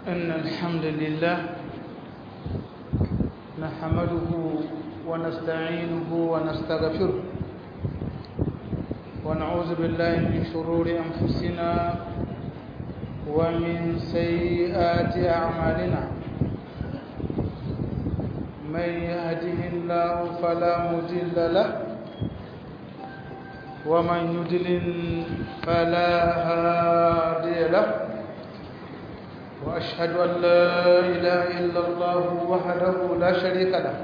إن الحمد لله نحمده ونستعينه ونستغفره ونعوذ بالله من شرور أنفسنا ومن سيئات أعمالنا من يهده الله فلا مضل له ومن يضلل فلا هادي له وأشهد أن لا إله إلا الله وحده لا شريك له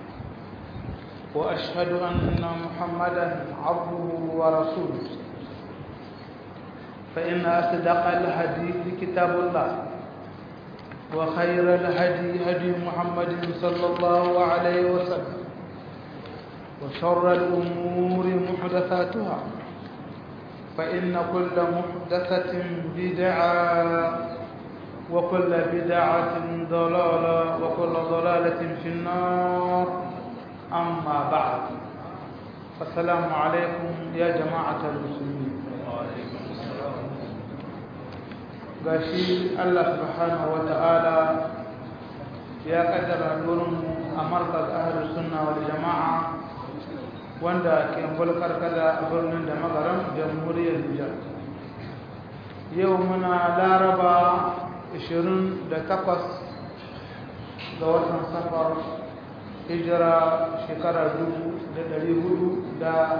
وأشهد أن محمدا عبده ورسوله فإن أصدق الحديث كتاب الله وخير الهدي هدي محمد صلى الله عليه وسلم وشر الأمور محدثاتها فإن كل محدثة بدعة وكل بدعة ضلالة وكل ضلالة في النار أما بعد السلام عليكم يا جماعة المسلمين gashi Allah subhanahu wa ta'ala ya kaddara nurin a markaz ahlus sunna wal jama'a wanda ke bulkar kada a birnin da magaran jamhuriyar Nijar yau muna laraba 28 ga watan safar hijira shekara 445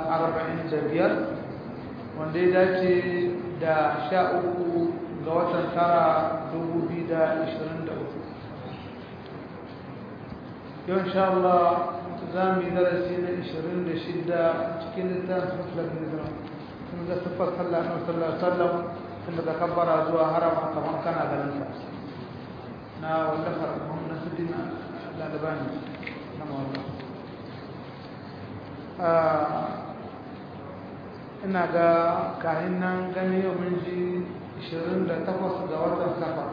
wanda ya dace da 13 ga watan tara 2023 yau insha Allah za mu yi darasi na 26 cikin littafin sulafin hijira sun ga siffar sallah na sallah sallam tun daga kabbara zuwa harama kamar kana ganin sa na wallafar muhammad nasuddin lalibani na mawalla ina ga kahin nan gani yau mun ji 28 ga watan safa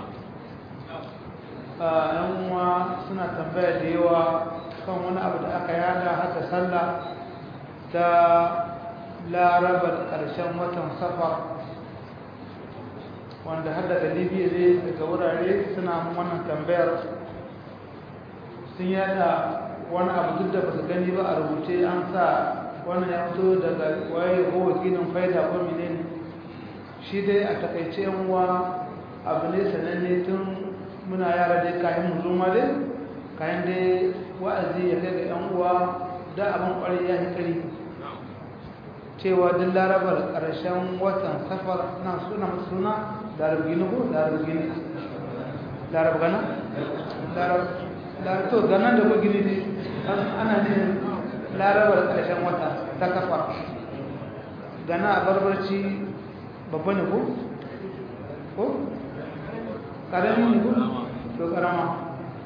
yan uwa suna tambaya da yawa kan wani abu da aka yada haka sallah ta larabar ƙarshen watan safar wanda har daga libya ne daga wurare suna wannan tambayar sun yada wani abu duk da ba su gani ba a rubuce an sa wannan ya fito daga waye ko wakilin faida ko menene shi dai a takaice yan uwa abu ne sananne tun muna yara dai kayan muluma dai kayan dai wa'azi ya kai ga yan uwa da abin kwarai ya hikari cewa duk larabar ƙarshen watan safar na suna suna larab gini ko larab gini larab gana larab to gana da ko gini ne ana ne larabar ƙarshen wata ta kafa gana a barbarci babba ne ko ko ƙarami ne ko to ƙarama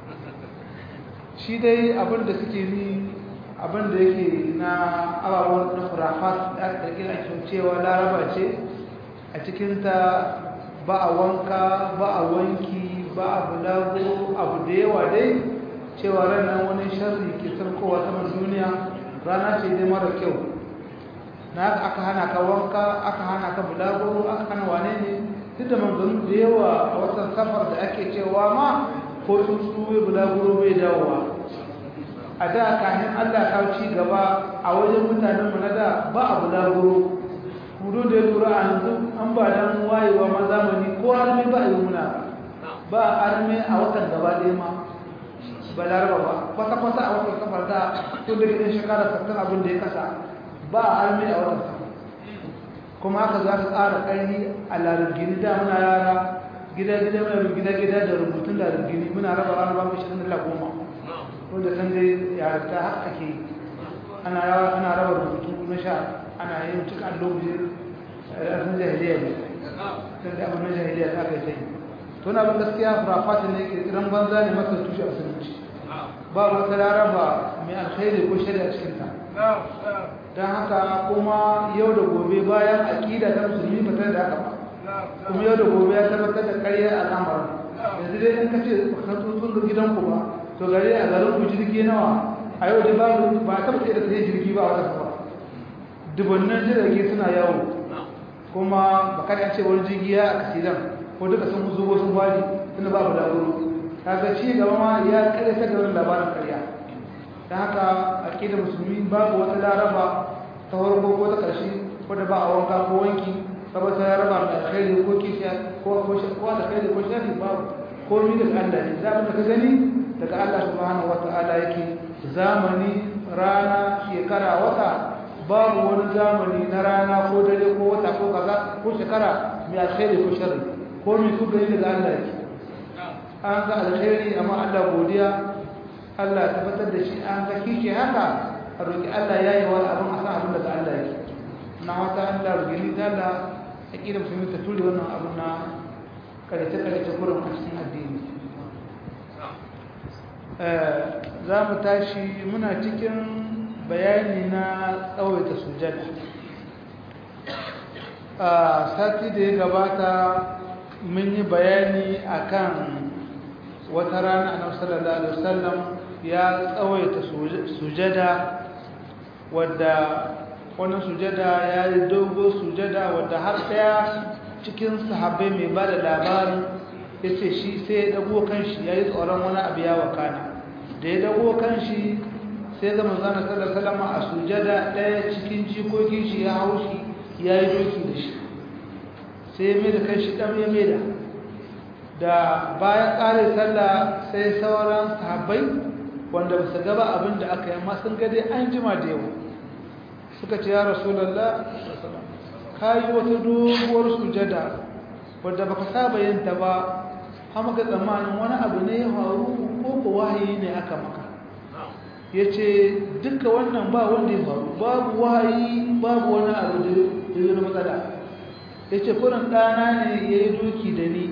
shi dai abin da suke ni abin da yake na ababen na kurafat da aka ƙirƙira ake cewa laraba ce a cikinta ba a wanka ba a wanki ba a bulago abu da yawa dai cewa ranar wani sharri ke sarkowa saman duniya rana ce dai mara kyau na aka hana ka wanka aka hana ka bulago aka hana wane ne duk da manzanni da yawa a watan safar da ake cewa ma ko tsuntsu bai bulaguro bai dawowa a da kafin allah kawo ci gaba a wajen mutanen mu na da ba a bulaguro kudu da ya tura a yanzu an ba dan wayewa ma zamani ko arme ba a yi muna ba a arme a watan gaba ɗaya ma ba laraba ba kwata-kwata a watan safar da tun da gidan shekara sattan abin da ya kasa ba a arme a watan safar kuma haka za ka tsara ƙarni a larabgini da muna yara gida-gida muna gida-gida da rubutun larabgini muna raba ranar bamu shirin da goma wanda kan dai yarata haka ake yi ana raba rubutu na sha ana yin cika allobi ƙarfin jahiliya ne don da abin na jahiliya ta kai sai to na abin gaskiya furafatin ne ƙirƙiran banza ne maka tushe a sunanci ba wata laraba mai alkhairi ko shari'a cikinta don haka kuma yau da gobe bayan aƙida ta musulmi ba da haka ba kuma yau da gobe ya tabbatar da ƙarya al'amarin yanzu dai in ka ce ka tsuntsun gidanku ba to gari a garin ku jirgi nawa a yau dai babu ba ta da sai jirgi ba wata ba dubannan jirage suna yawo kuma ba kada ce wani jirgi ya accident ko duka sun zubo sun wari tunda babu laburu kaga ci gaba ma ya kare ta gaban labarin karya dan haka aqidar musulmi babu wata laraba ta farko ko ta karshe ko da ba a wanka ko wanki saboda ta raba da alkhairi ko kishiya ko ko ko da alkhairi ko shari babu komai daga Allah ne da ka gani daga Allah subhanahu wataala yake zamani rana shekara wata babu wani zamani na rana ko dare ko wata ko kaza ko shekara mai alkhairi ko sharri ko mai ku gani daga Allah yake an ga alkhairi amma Allah godiya Allah tabbatar da shi an ga kishi haka a roki Allah yayi wani abin a san abin daga Allah yake na wata Allah rugini da Allah aqida musulmi ta ture wannan abin na karace karace kurin a cikin addini za mu tashi muna cikin bayani na tsawaita sujada a sati da ya gabata mun yi bayani akan wata rana a sallallahu alaihi wasallam ya tsawaita sujada wadda wani sujada ya yi dogo sujada wadda har daya cikin sahabbai mai ba da labarin ya ce shi sai ya dago kanshi ya yi tsoron wani abu ya wakana da ya dago kanshi sai ga manzana sallallahu alaihi a sujada daya cikin jikokin shi ya hau shi ya yi doki da shi sai ya maida kanshi dam ya maida da bayan ƙarin sallah sai sauran sahabbai wanda ba su gaba abin da aka yi amma sun ga dai an jima da yawa suka ce ya rasulallah ka yi wata doguwar sujada wadda baka saba yin ta ba hama ga tsammanin wani abu ne ya faru ko ko wahayi ne aka maka ya ce duka wannan ba wanda ya faru babu wahayi babu wani abu da ya matsala ya ce kurin ɗana ne ya yi doki da ni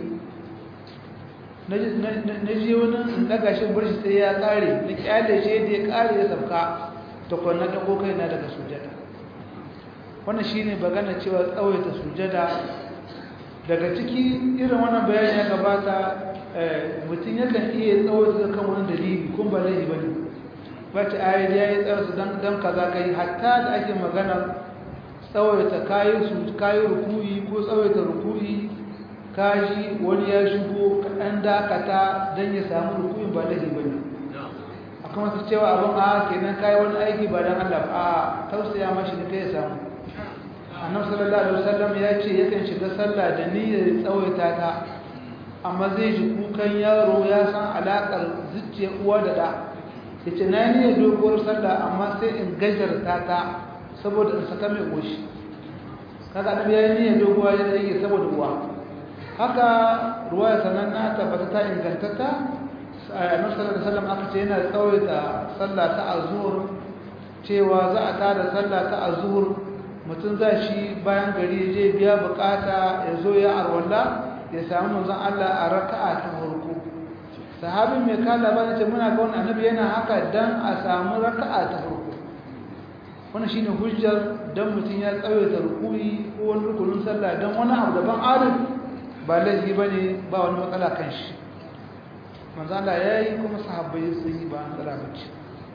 na je wani in daga shi barshi sai ya ƙare na ƙyale shi da ya ƙare ya sabka ta kwanan ɗago kai na daga sujada wannan shi ne bagana cewa tsawaita sujada daga ciki irin wannan bayani ya gabata mutum yakan iya tsawaita kan wani dalili kun ba laifi ba ne wata ayar ya yi tsarsu don kaza kai hatta da ake magana tsawaita kayi rukuyi ko tsawaita rukuyi kaji wani ya shigo kaɗan dakata don ya samu rukuyin ba laifi ba ne kuma su cewa abin a kenan kai wani aiki ba dan Allah a tausaya mashi da kai ya samu annabi sallallahu alaihi wasallam ya ce yakan shiga sallah da niyyar tsawaita ta amma zai ji kukan yaro ya san alakar zuciya uwa da da yace na niyyar doguwar sallah amma sai in gajarta ta saboda in saka mai goshi kaga annabi ya niyyar doguwa ya rage saboda uwa haka ruwaya sananna tabbata ta ingantata annabi sallallahu alaihi wasallam aka ce yana tsawaita sallah ta azhur cewa za a tada sallah ta azhur mutum za shi bayan gari je biya bukata ya zo ya arwalla ya samu manzon Allah a raka'a ta farko sahabin mai kala ba ce muna ga wannan annabi yana haka dan a samu raka'a ta farko wannan shine hujjar dan mutum ya tsawaita rukuyi ko wani rukunin sallah dan wani abu daban adal ba laifi bane ba wani matsala kan shi manzo Allah yayi kuma sahabbai sun yi ba an tsara bace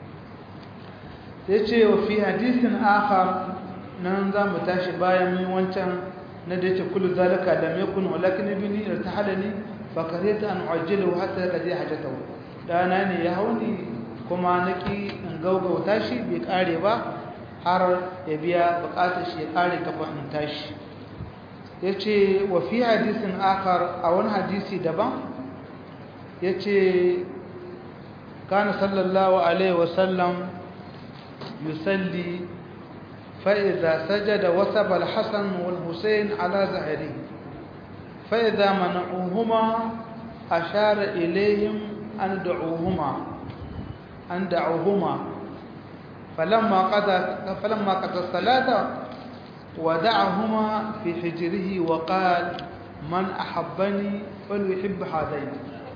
sai ce wa fi hadisin akhar nan za mu tashi bayan mun wancan na da yake kullu zalika lam yakun walakin ibni irtahalani fa karita an uajjilu hatta kaje hajatahu dana ne ya hauni kuma naki in gaugauta shi bai kare ba har ya biya bukatar shi ya kare kafa in tashi yace wa fi hadisin akhar a wani hadisi daban yace kana sallallahu alaihi wasallam yusalli fa idza sajada wasaba al-hasan wal husayn ala zahiri fa idza mana'uhuma ashara ilayhim an da'uhuma an da'uhuma فلما قضى فلما قضى الصلاه ودعهما في حجره وقال من احبني فليحب هذين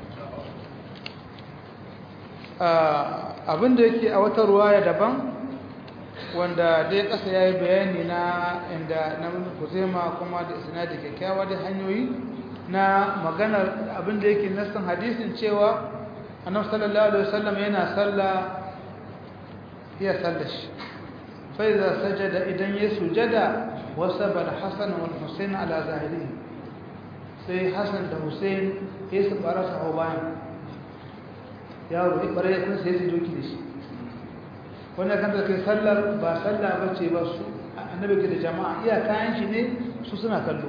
abin da yake a wata ruwaya daban wanda dai kasa ya yi bayani na inda na kuzema kuma da isna da kyakkyawa da hanyoyi na maganar abin da yake nassan hadisin cewa annabi sallallahu alaihi wasallam yana sallah ya sallashi fa idza sajada idan ya sujada wasaba al-hasan wal husayn ala zahirihi sai hassan da hussein ya su bara su hau bayan yaro ya bare ya kun sai su doki da shi wannan kan da kai sallar ba sallah ba ce ba su annabi ke da jama'a iya kayan shi ne su suna kallo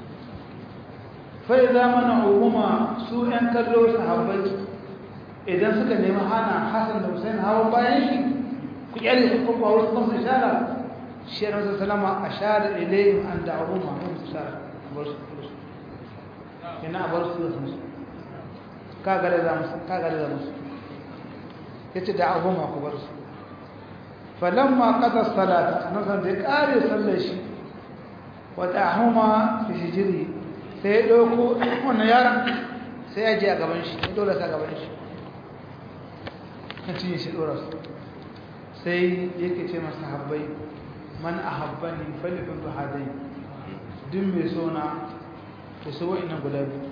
fa idza mana umuma su ɗan kallo sahabbai idan suka nemi hana hassan da hussein hawan bayan shi ku kyale su kuma wasu kuma su shara shi yana wasu salama a shara ilayhim an da'ahuma mun su shara bar su ina bar su da su ka gare za musu ka gare za musu yace da'ahuma ku bar su falamma qada salata nan san da kare sallar shi wa da'ahuma fi hijri sai ya dauko wannan yaron sai ya je a gaban shi ya dole sa gaban shi kan cinye shi dora su sai yake ce masa habbai man ahabbani falifin duhadai duk mai sona da su wa'innan guda biyu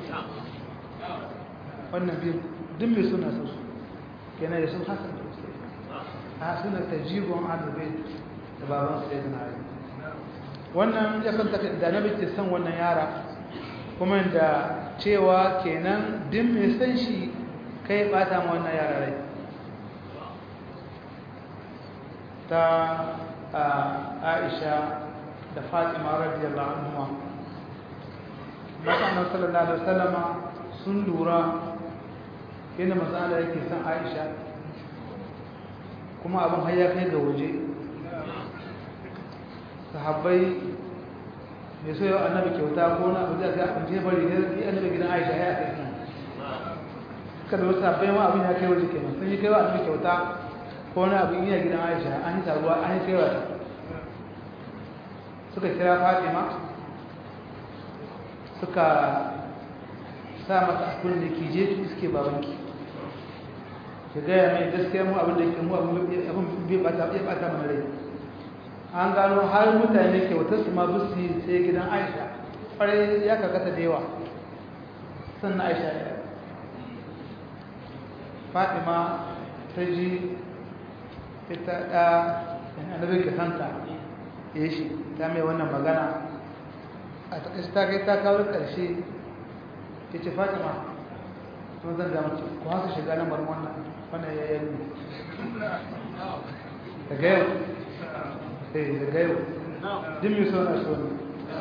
wannan biyu duk mai sona su yana da sun hasan da wasu a suna ta jigon alubai da baban su ya yi wannan ya kanta da na ke son wannan yara kuma da cewa kenan duk mai san shi kai bata ma wannan yara rai ta aisha da fatima radiyallahu anhuma mutanen sallallahu alaihi wasallama sun lura yana matsala yake san aisha kuma abin har ya kai ga waje sahabbai mai so yau annabi kyauta ko na abu zai ga abin je bari ne annabi gidan aisha ya kai kan kada wasu sahabbai ma abin ya kai waje kenan sun yi kai wa annabi kyauta ko na abin iya gidan aisha an yi taruwa an yi kaiwa ta suka kira fatima suka sa mata abin da ke je ki suke babanki ki gaya mai gaskiya mu abin da ke mu abin bai bata bai bata mana rai an gano har mutane ke wata su ma bisu sai gidan aisha kwarai ya kakata da yawa sannan aisha ya fatima ta ji ita da annabi ka santa ya shi ta mai wannan magana a takaice ta kai ta kawo ƙarshe ya ce fatima sun zan ga mace ku haka shiga lamarin wannan wannan ya yi daga yau eh daga yau din mai sona so ne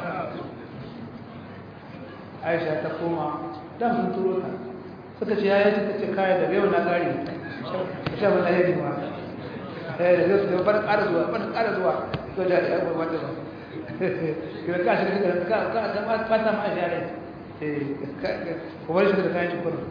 aisha ta koma dan sun turo ta suka ce ya yi ta ce kayan daga yau na ƙari ta sha ba ta yi ma eh da zai su bar ƙara zuwa bar ƙara zuwa to da ya ba wanda ba kira ka shi ka ka ka ka fata ma share eh ko bari shi da kayan shi kuma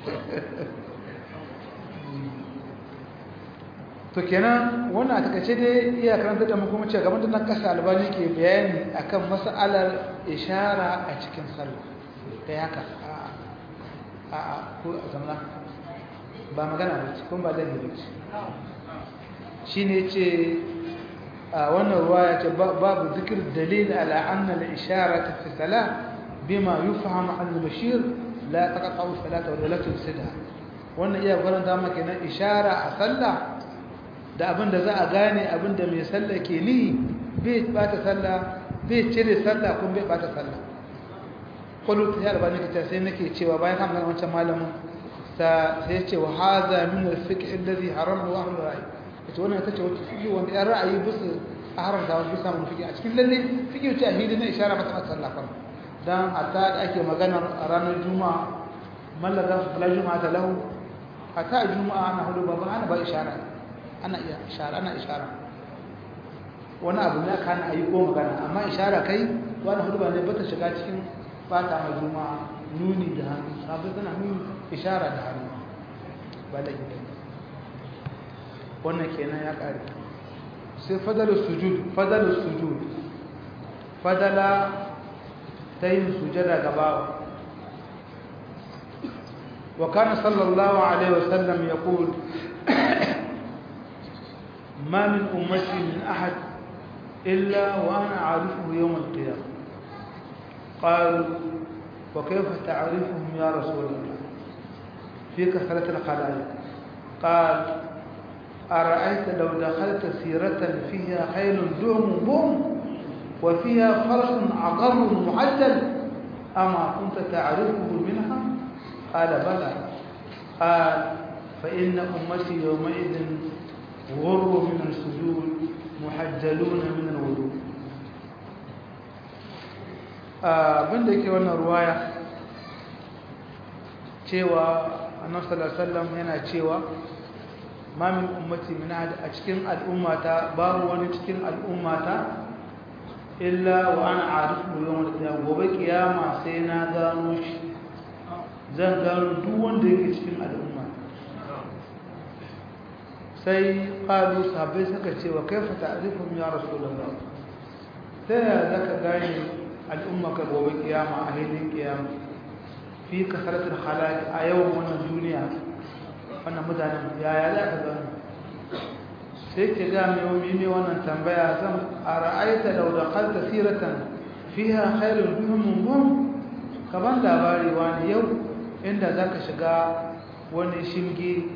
to kenan wannan a takaice dai iya karanta da mu kuma ce gaban da nan kasa albani ke bayani akan mas'alar ishara a cikin sallah kai haka a a ko a zamana ba magana ba ce kuma ba zai yi ba ce shi ne ce a wannan ruwa ya ce babu zikir dalil ala anna al-ishara ta fi sala bima yufham an al-bashir la taqta'u salata wa la tufsidha wannan iya faranta maka na ishara a sallah da abin da za a gane abin da mai sallah ke ni bai bata sallah bai cire sallah kuma bai bata sallah kullu ta yar bani kace sai nake cewa bayan kan wancan malamin sa sai ya ce wa hadha min al-fiqh alladhi haramahu ahlul ra'i ita wannan ita ce wata fiƙi wanda ya ra'ayi bisa a haramta wani bisa mun fiƙi a cikin lalle fiƙi wuce a hidi na ishara mata mata sallah kan dan hatta da ake maganar a ranar juma'a mallaka su fala juma'a ta lahu hatta a juma'a ana hudu ba ana ba ishara ana iya ishara ana ishara wani abu ne aka hana a yi ko magana amma ishara kai wani hudu ba ne ba ta shiga cikin fata ma juma'a nuni da hannu sabu tana nuni ishara da hannu ba da ita wannan kenan ya ƙare sai fadalar sujud fadalar sujud fadala ta yin sujada gabawa wa kana sallallahu alaihi wasallam ya ƙul ma min ummati min ahad illa wa ana arifuhu yawm al-qiyamah قالوا وكيف تعرفهم يا رسول الله في كثرة الخلائق قال أرأيت لو دخلت سيرة فيها خيل دهم بهم وفيها فرس عقر معدل أما كنت تعرفه منها قال بلى قال فإن أمتي يومئذ غر من السجود محجلون من الوضوء abin da yake wannan ruwaya cewa annabi sallallahu alaihi wasallam yana cewa ma min ummati min a cikin al'ummata babu wani cikin al'ummata illa wa ana arifu yawon da gobe kiyama sai na gano shi zan gano duk wanda yake cikin al'umma sai ƙalu sabai suka ce wa kai fata arifin ya rasu da ba ta yaya za ka gane al'umma ka gobe kiyama a hilin kiyama fi kasaratar halaki a yawan wannan duniya wannan mutanen yaya za ka gano sai ke ga mai wani ne wannan tambaya zan a ra'aita da wadakar siratan fiha khairun bihim bum kaban labari wani yau inda zaka shiga wani shinge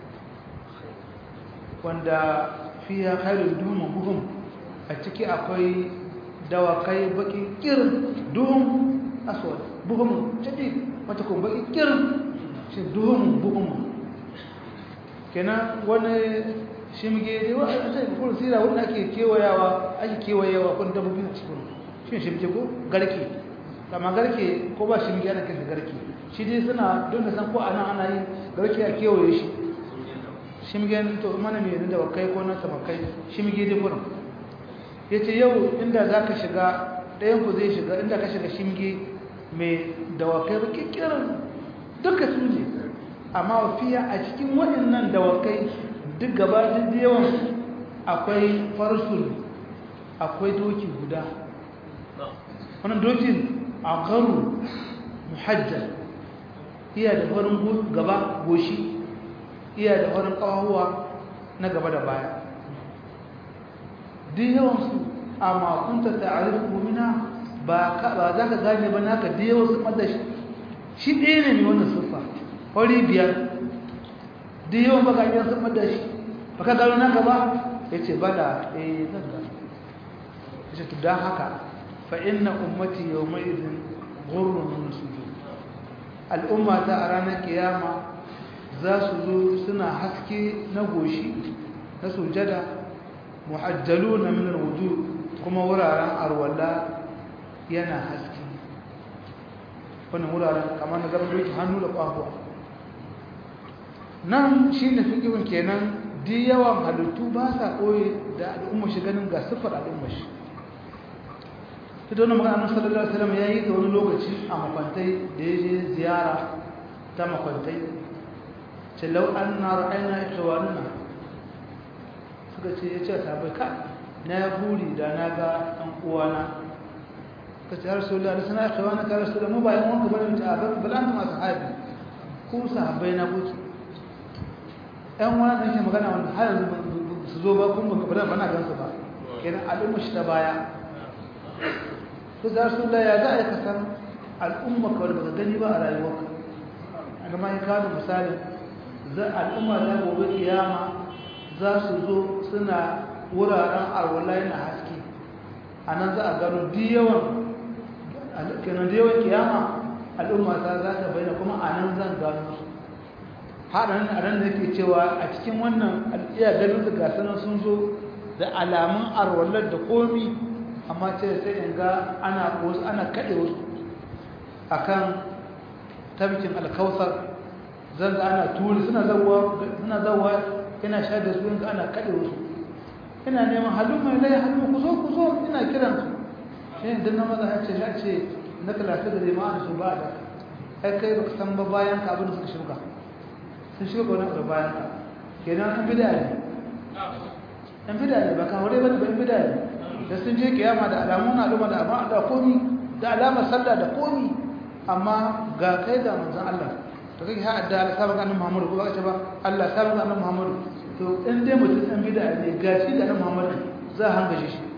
wanda fiha khairun bihim bum a ciki akwai dawakai baki kirin duhun aswad buhum jadi wata kuma baki kirin shi duhun buhum kenan wani shimge dai wa a sai kuma sira wanda ake kewayawa ake kewayewa kun dabbobi a cikin shi shimge ko garke kama garke ko ba shimge ana kinsa garke shi dai suna don da san ko ana ana yin garke a kewaye shi shimge to mana mai da wakai ko na tamakai shimge dai kurin yace yau inda zaka shiga ɗayan ku zai shiga inda ka shiga shimge mai dawakai ba kikkirin duka su ne amma wafiya a cikin waɗannan dawakai duk gaba duk yawan akwai farsul akwai doki guda wannan dokin a karu muhajjar iya da farin gaba goshi iya da farin ƙawahuwa na gaba da baya duk yawansu a makunta ta'arif mumina ba za ka gane ba naka da yawan su ɓadda shi shi ɗaya ne wannan siffa fari biyar duk yawan baka yi sun ɓadda shi ba ka gano naka ba ya ce ba da eh zan gano ya ce don haka fa'in na ummati yau mai izin gurrun su zo al'umma ta a ranar kiyama za su zo suna haske na goshi na sujada muhajjalu na minar wuju kuma wuraren arwala yana haske wannan wuraren kamar na zama doki hannu da ƙwaƙwa nan shi ne fikirin kenan di yawan halittu ba sa ɓoye da al'ummar shi ganin ga siffar al'ummar shi ta da wani magana sallallahu alaihi wasallam ya yi da wani lokaci a makwantai da ya je ziyara ta makwantai ce lau an na ra'ayina ikhwanuna suka ce ya ce sabai ka na ya buri da na ga ɗan uwana ka ce har sallallahu alaihi wasallam ikhwana ka rasulullah mu ba yan wanka bane ta abin balanta masu habi ku sahabbai na kuke ‘yan wani ɗan ke magana wanda har yanzu su zo ba kun ba bana gansu ba kenan al'umma shi ta baya su za su da ya za a yi kasar al'umma kawai ba ka gani ba a rayuwarka a gama ya kawo misali za al'umma za gobe kiyama za su zo suna wuraren arwala yana haske a nan za a gano diyawan kenan diyawan kiyama al'umma ta za ta bayyana kuma a nan zan gano su haɗin a ran da yake cewa a cikin wannan iya ganin su gasanar sun zo da alamun arwallar da komi amma ce sai in ga ana wasu ana kaɗe wasu a kan tabbikin alkawusar zan ga ana turi suna zauwa ina sha da su yanzu ana kaɗe wasu ina neman halin mai lai halin ku zo ku zo ina kiran su shi ne na maza ya ce ya ce na talata da zai su ba da ai kai ba san ba bayan ka abin da suka shirka sun shiga wani abu bayan ka kenan an bida ne an bida ne ba kan wuri ba ban bida ne da sun je kiyama da alamun al'umma da amma da komi da alamar sallah da komi amma ga kai da manzon Allah to kai ha adda Allah sabaka annabi Muhammad ko ba ce ba Allah sabaka annabi Muhammad to in dai mutum an bida ne gashi da annabi Muhammad za a hangaje shi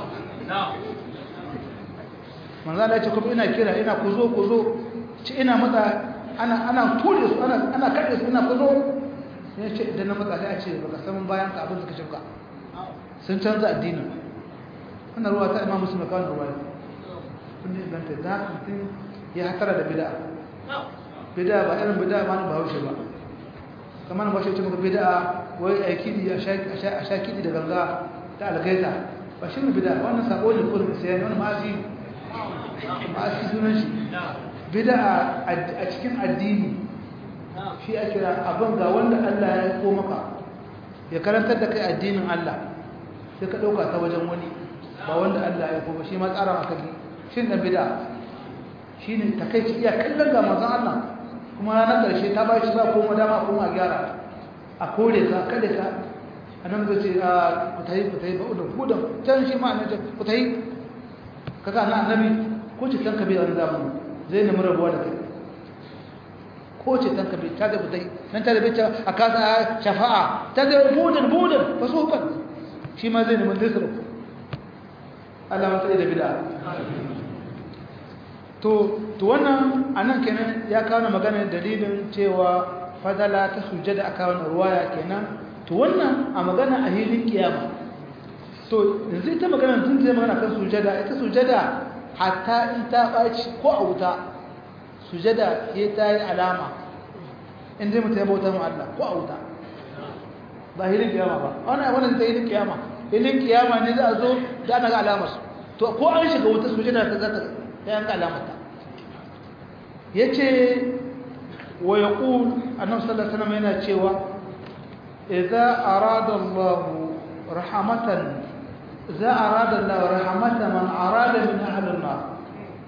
manzon Allah ya ce kuma ina kira ina ku zo ku zo ci ina matsa ana ana ture su ana ana kade su ina kuzo ya ce idan na matsa sai a ce baka san bayan ka abin suka shauka sun canza addinin wannan ruwa ta imam muslim kawai ruwa kun ne ganta da mutum ya hatara da bid'a bid'a ba irin bid'a ma ba haushe ba kamar ba shi ce maka bid'a wai a kidi a sha kidi da ganga ta algaita ba shi ne bid'a wannan sako ne kullum sai wani ma'azi ma'azi sunan shi bid'a a cikin addini shi a kira abin ga wanda Allah ya ko maka ya karantar da kai addinin Allah sai ka dauka ta wajen wani ba wanda Allah ya ko ba shi ma tsara maka ne shi ne bid'a shi ne takaici iya kallon ga manzon Allah kuma ranar ƙarshe ta ba shi ba koma dama kuma a gyara a kore ka kada ka a nan zai ce a kutayi kutayi ba udun kudin can shi ma annabi kutayi kaga na annabi ko ce tanka bai wani zamani zai nemi rabuwa da kai ko ce tanka bai ta da kutayi nan ta da bai a kasa shafa'a ta da budin budin ba su hukan shi ma zai nemi zai Allah mata da bid'a to to wannan anan kenan ya kawo magana dalilin cewa fadala ta sujjada aka wannan ruwaya kenan to wannan a magana a hilin kiyama to yanzu ita magana tun zai magana kan sujjada ita sujjada hatta in ta baci ko a wuta sujjada ke ta yi alama in zai mutu ya bauta mu Allah ko a wuta ba hilin kiyama ba wannan wannan ta hilin kiyama hilin kiyama ne za a zo da ana ga alamar to ko an shiga wuta sujjada ta zata ya ga alamar ya ce wa ya ƙun annan sallasana mai yana cewa iza arada Allah rahamatan za arada Allah rahamatan man arada min ahlin nar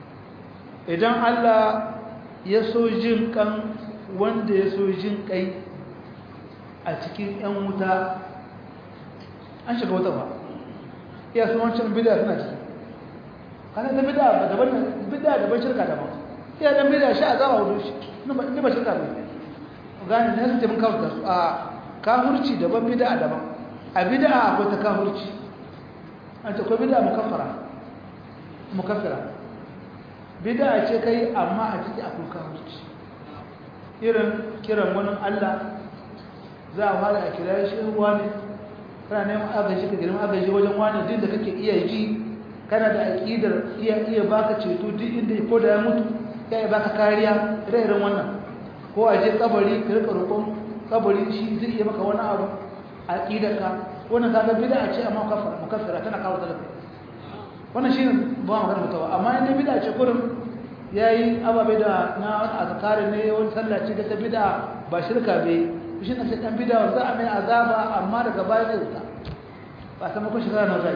idan Allah ya so jin kan wanda ya so jin kai a cikin yan wuta an shiga wuta ba iya su wancan bid'a suna ciki kana da bid'a daban bid'a daban shirka daban ya dan bida shi azaba wudu shi ni ba shirka ba gani ne sai mun kawo su a kafirci daban bid'a daban a bid'a akwai ta kafirci an ta akwai bid'a mukaffara mukaffara bid'a ce kai amma a ciki akwai kafirci irin kiran wani Allah za a fara a kira shi ruwa ne kana neman agaji ka girma agaji wajen wani din da kake iya ji kana da aƙidar iya iya baka ceto duk inda ko da ya mutu ya yi baka kariya ire-iren wannan ko a je kabari ka rika roƙon kabari shi zai iya maka wani abu a ƙidarka wannan kaga bid'a ce amma mukaffira tana kawo talaka wannan shi ba magana mutawa amma inda bid'a ce kurin yayi ababe da na wani azkari ne wani sallah ce ta bid'a ba shirka bai shi ne sai dan bid'a za a mai azaba amma daga baya zai wuta ba san ko shekara na zai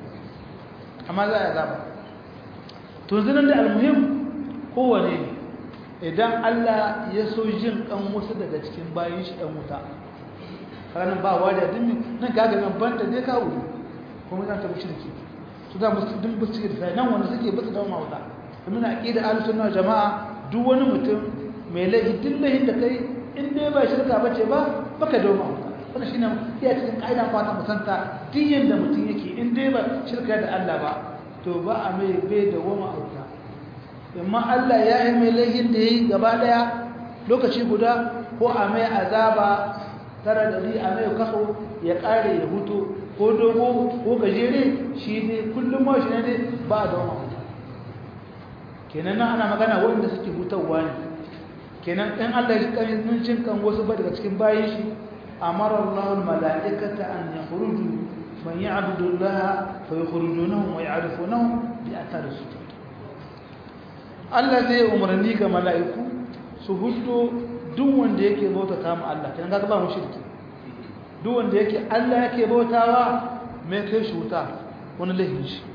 amma za a azaba to zinan da almuhim kowane ne idan Allah ya so jin kan wasu daga cikin bayan shi ɗan wuta ranar ba wa da dimmi nan gaga nan banta ne kawo ne kuma zan tabi shirki su za musu din bu cikin sai nan wanda suke basu dawo wuta domin aqida ahlus sunna jama'a duk wani mutum mai laifi duk laifin da kai in dai ba shirka bace ba baka dawo wuta wannan shine iya cikin kaida fata musanta duk yanda mutum yake in dai ba shirka da Allah ba to ba a mai bai da wama wuta amma Allah ya yi mai laifin da ya yi gaba daya lokaci guda ko a mai azaba tara da a mai kaso ya kare ya hutu ko dogo ko gajere shi ne kullum ma shi ne ba da wani kenan nan ana magana waɗanda suke hutawa ne kenan ɗan Allah ya kan mun cin kan wasu ba daga cikin bayan shi amara Allah mala'ikata an yakhruju man ya'budu Allah fa yukhrijunahum wa ya'rifunahum bi athari sujud Allah zai umarni ga mala'iku su hudo duk wanda yake bauta ta mu Allah kan ga ba mu shirki duk wanda yake Allah yake bautawa mai kai shi wuta wani laifin shi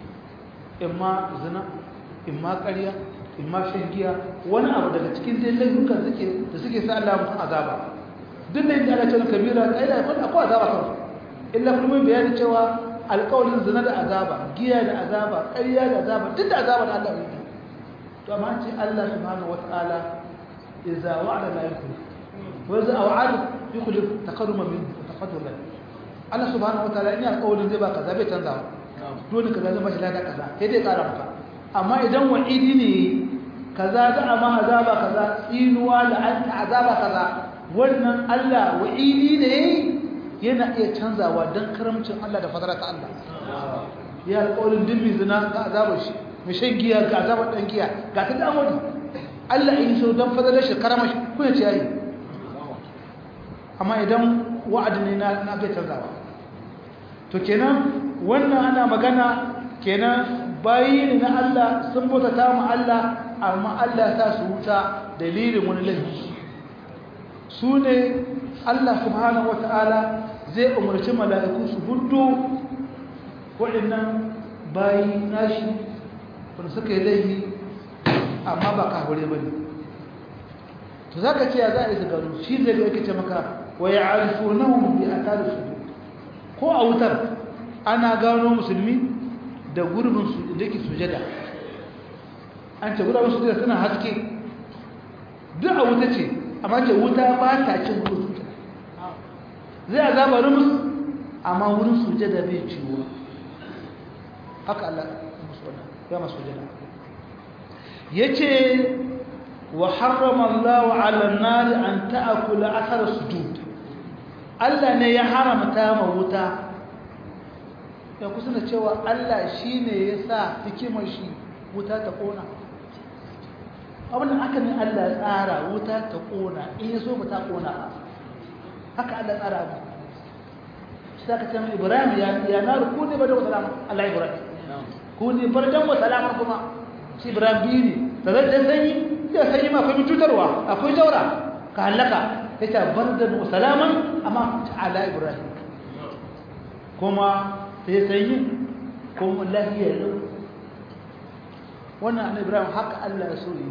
imma zina imma ƙarya imma shan giya wani abu daga cikin dai laifukan suke da suke sa Allah mutum azaba duk da yadda Allah ce kabira kai da akwai azaba kan illa kuma bayani cewa alƙawarin zina da azaba giya da azaba ƙarya da azaba duk da azaba da Allah ya to amma ce Allah subhanahu wataala idza wa'ada la yukhlif wa idza wa'ada yukhlif taqarruma min tafadul Allah subhanahu wataala in alƙawarin zai ba kaza bai canza dole kaza zai bashi lada kaza sai dai ƙara maka amma idan wa'idi ne kaza za a ma azaba kaza tsinuwa la'anta azaba kaza wannan Allah wa'idi ne yana iya canzawa don karamcin Allah da fadara ta Allah ya alƙawarin dimmi zina ga azabar shi mai shan giya ga azabar ɗan giya ga ta damari Allah ya yi so don fadalar shi karama shi kuna ce yayi amma idan wa'adi ne na bai canzawa to kenan wannan ana magana kenan bayi ne na Allah sun bauta ta mu Allah amma Allah ta su wuta dalilin wani laifi su ne Allah subhanahu wata'ala zai umarci mala'iku su hudu waɗannan bayi nashi wanda suka yi laifi amma ba kahure ba ne to za ka ce ya za a yi su gano shi zai ga yake ce maka wa ya arifu na bi a tare su ko a wutar ana gano musulmi da gurbin su da ke sujada an ce gurbin sujada suna haske duk a wuta ce amma ce wuta ba ta cin wurin sujada zai azaba rumus amma wurin sujada bai ciwo haka Allah ya masu sujada yace wa harrama Allah 'ala an-nar an ta'kula athar sujud Allah ne ya haramta ma wuta ya kusa da cewa Allah shine ya sa hikimar shi wuta ta kona abin da aka ne Allah ya tsara wuta ta kona in ya so ba ta kona haka Allah tsara abu sai ka ce Ibrahim ya ya nar ku ne ba da salama Allah Ibrahim ku ne bardan wa salama kuma shi Ibrahim bi ne da zai sanyi ya sanyi ma akwai cutarwa akwai jaura ka halaka ya ce bardan wa salaman amma ala Ibrahim kuma sai sanyi kuma lafiya lau wannan annabi Ibrahim haka Allah ya so yi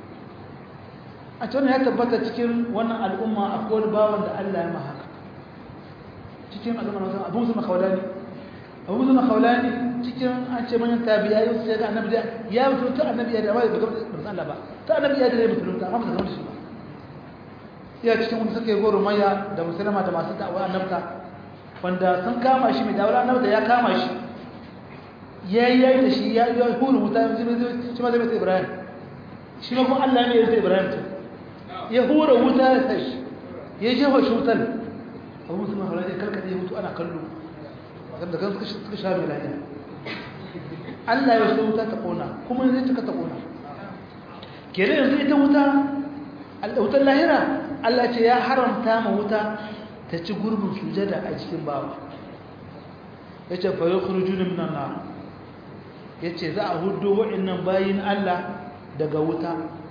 a cikin ya tabbata cikin wannan al'umma akwai wani bawan da Allah ya mahaka cikin al'umma na abu musulman khawlani abu musulman khawlani cikin an ce manyan tabiya yau sai ga annabi ya mutu ta annabi ya da ba ga ba Allah ba ta annabi ya da ya mutu ta amma da shi ba ya cikin wanda suke goro maya da musulma da masu da'awa annabta wanda sun kama shi mai da'awa annabta ya kama shi yayi yayi da shi ya yi huru wuta shi ma zai mai Ibrahim shi ma kuma Allah ne ya zai Ibrahim ta ya hura wuta ya sashi ya jefa shi wutar abu musu mahara ya karkata ya mutu ana kallo da kan suka sha mai lafiya Allah ya so wuta ta kona kuma zai cika ta kona kere yanzu ita wuta wutar lahira Allah ce ya haramta ma wuta ta ci gurbin sujada a cikin bawa ya ce fa yi kurjunin nan na ya ce za a hudu waɗannan bayin Allah daga wuta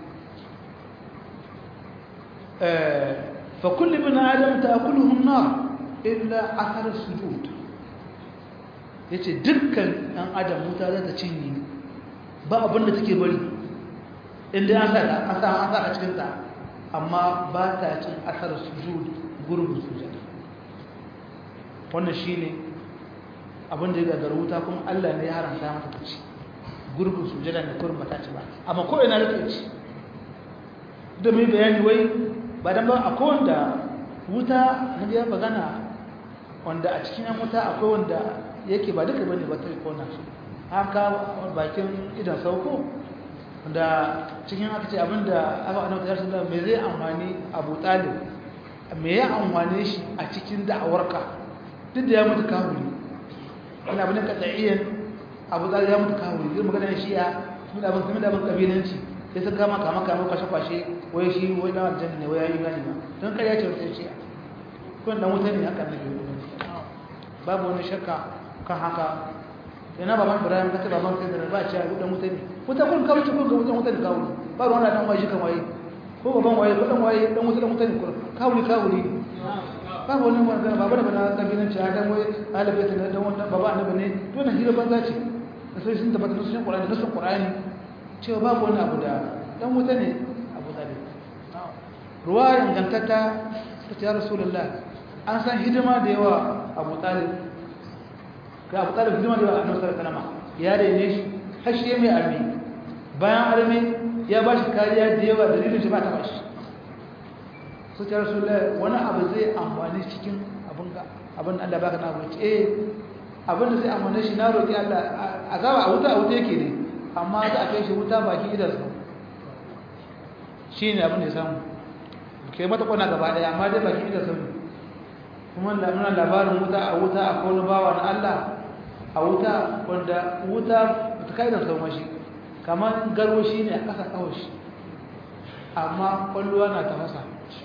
فكل ابن آدم تأكله النار إلا أثر السجود yace dukkan ɗan adam wuta za ta cinye ba abin da take bari inda an sa an sa an sa a cikin ta amma ba ta cin asar sujud gurbin sujud wannan shine abin da ya gagara wuta kuma Allah ne ya haramta mata ta ci gurbin sujada ne kurin ba ta ci ba amma ko ina da ci da mai bayani wai ba dan ba akwai wanda wuta na biya magana wanda a cikin yan wuta akwai wanda yake ba duka bane ba ta kona su haka bakin idan sauko da cikin aka ce abinda aka annabi ya sallallahu me zai amfani Abu Talib me ya amfane shi a cikin da'awarka duk da ya mutu kafiri ina abin ka tsayiyan Abu Talib ya mutu kafiri zai magana shi ya kuma da abin kuma da abin kabilanci sai sun kama kama kama kwashe kwashe wai shi wai dan aljanna ne wai yayi gani ba don kai ya ce wata shi kun dan wuta ne haka ne babu wani shakka kan haka yana baban Ibrahim kace baban sai da ba ce dan wuta ne wuta kun kawo kun ga wutan wuta da kawo ba ruwan dan wai shi kan waye ko baban waye ko dan waye dan wuta dan wuta ne kun kawo ni kawo ni babu wani wanda baba da bana kabilan ci adam wai alabai ta dan wannan baba annabi ne to na hira banza ce sai sun tabbata sun Qur'ani da sun Qur'ani cewa babu wani abu da dan wuta ne abu talib ruwa ingantatta ta ce rasulullah an san hidima da yawa abu talib ga abu talib hidima da yawa annabi sallallahu alaihi wasallam ya rene shi har shi mai armi bayan armi ya ba shi kariya da yawa dalilin shi ba ta bashi su ce rasulullah wani abu zai amfani cikin abin ga abin Allah baka na abu eh abin da zai amfani shi na roki Allah azaba a wuta a wuta yake ne amma za a kai shi wuta baki idansa shi ne abin da ya samu ke mata kwana gaba daya amma dai baki idansa ne kuma muna labarin wuta a wuta a kone bawa na Allah a wuta wanda wuta ta kai idansa ma shi kamar garwashi ne a ƙasa ƙawashi amma ƙwallowa na tafasa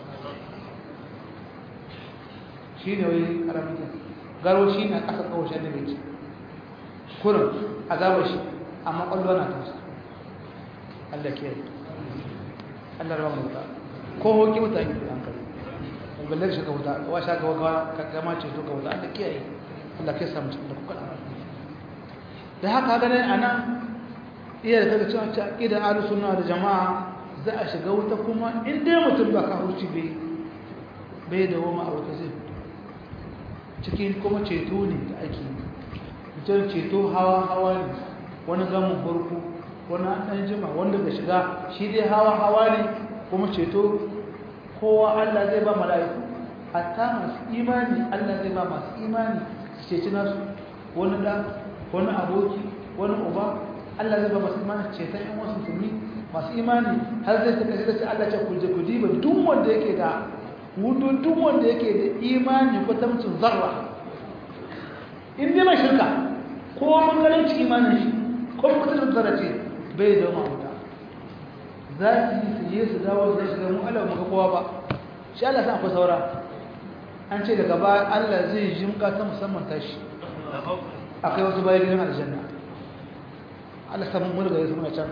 shi ne wai ƙaramin garwashi ne a ƙasa ƙawashi da mai kurin a gaba shi amma ƙwallowa na tafasa Allah ke Allah rawa mu ta ko hoki mutane da hankali balle shi ka wuta wa sha ga wa ka gama ce to ka wuta Allah kiyaye Allah ke samu cikin da kuka da haka ga nan anan iya da kaga cewa ta aqida ahlus sunna da jamaa za a shiga wuta kuma in dai mutum ba ka hurci bai bai da wama a wuta zai cikin kuma ceto ne da ake mutum ceto hawa hawa ne wani gamin farko wani ɗan jima wanda ga shiga shi dai hawa hawa ne kuma ceto kowa Allah zai ba mala'iku hatta masu imani Allah zai ba masu imani su ceci nasu wani da wani aboki wani uba Allah zai ba masu imani ceton yan wasu musulmi masu imani har zai ta kashe da Allah ce kuje ku diba duk wanda yake da wudu duk wanda yake da imani ko tamcin zarra in dai mai shirka ko mun ganin ci imanin shi ko mun kusa zarra ce bai da mawuta za su yi su yi su dawo su shiga mu Allah mu ga kowa ba shi Allah san akwai saura an ce daga baya Allah zai jimka ta musamman tashi akai wasu bayan gidan aljanna Allah san mun ga yasu muna can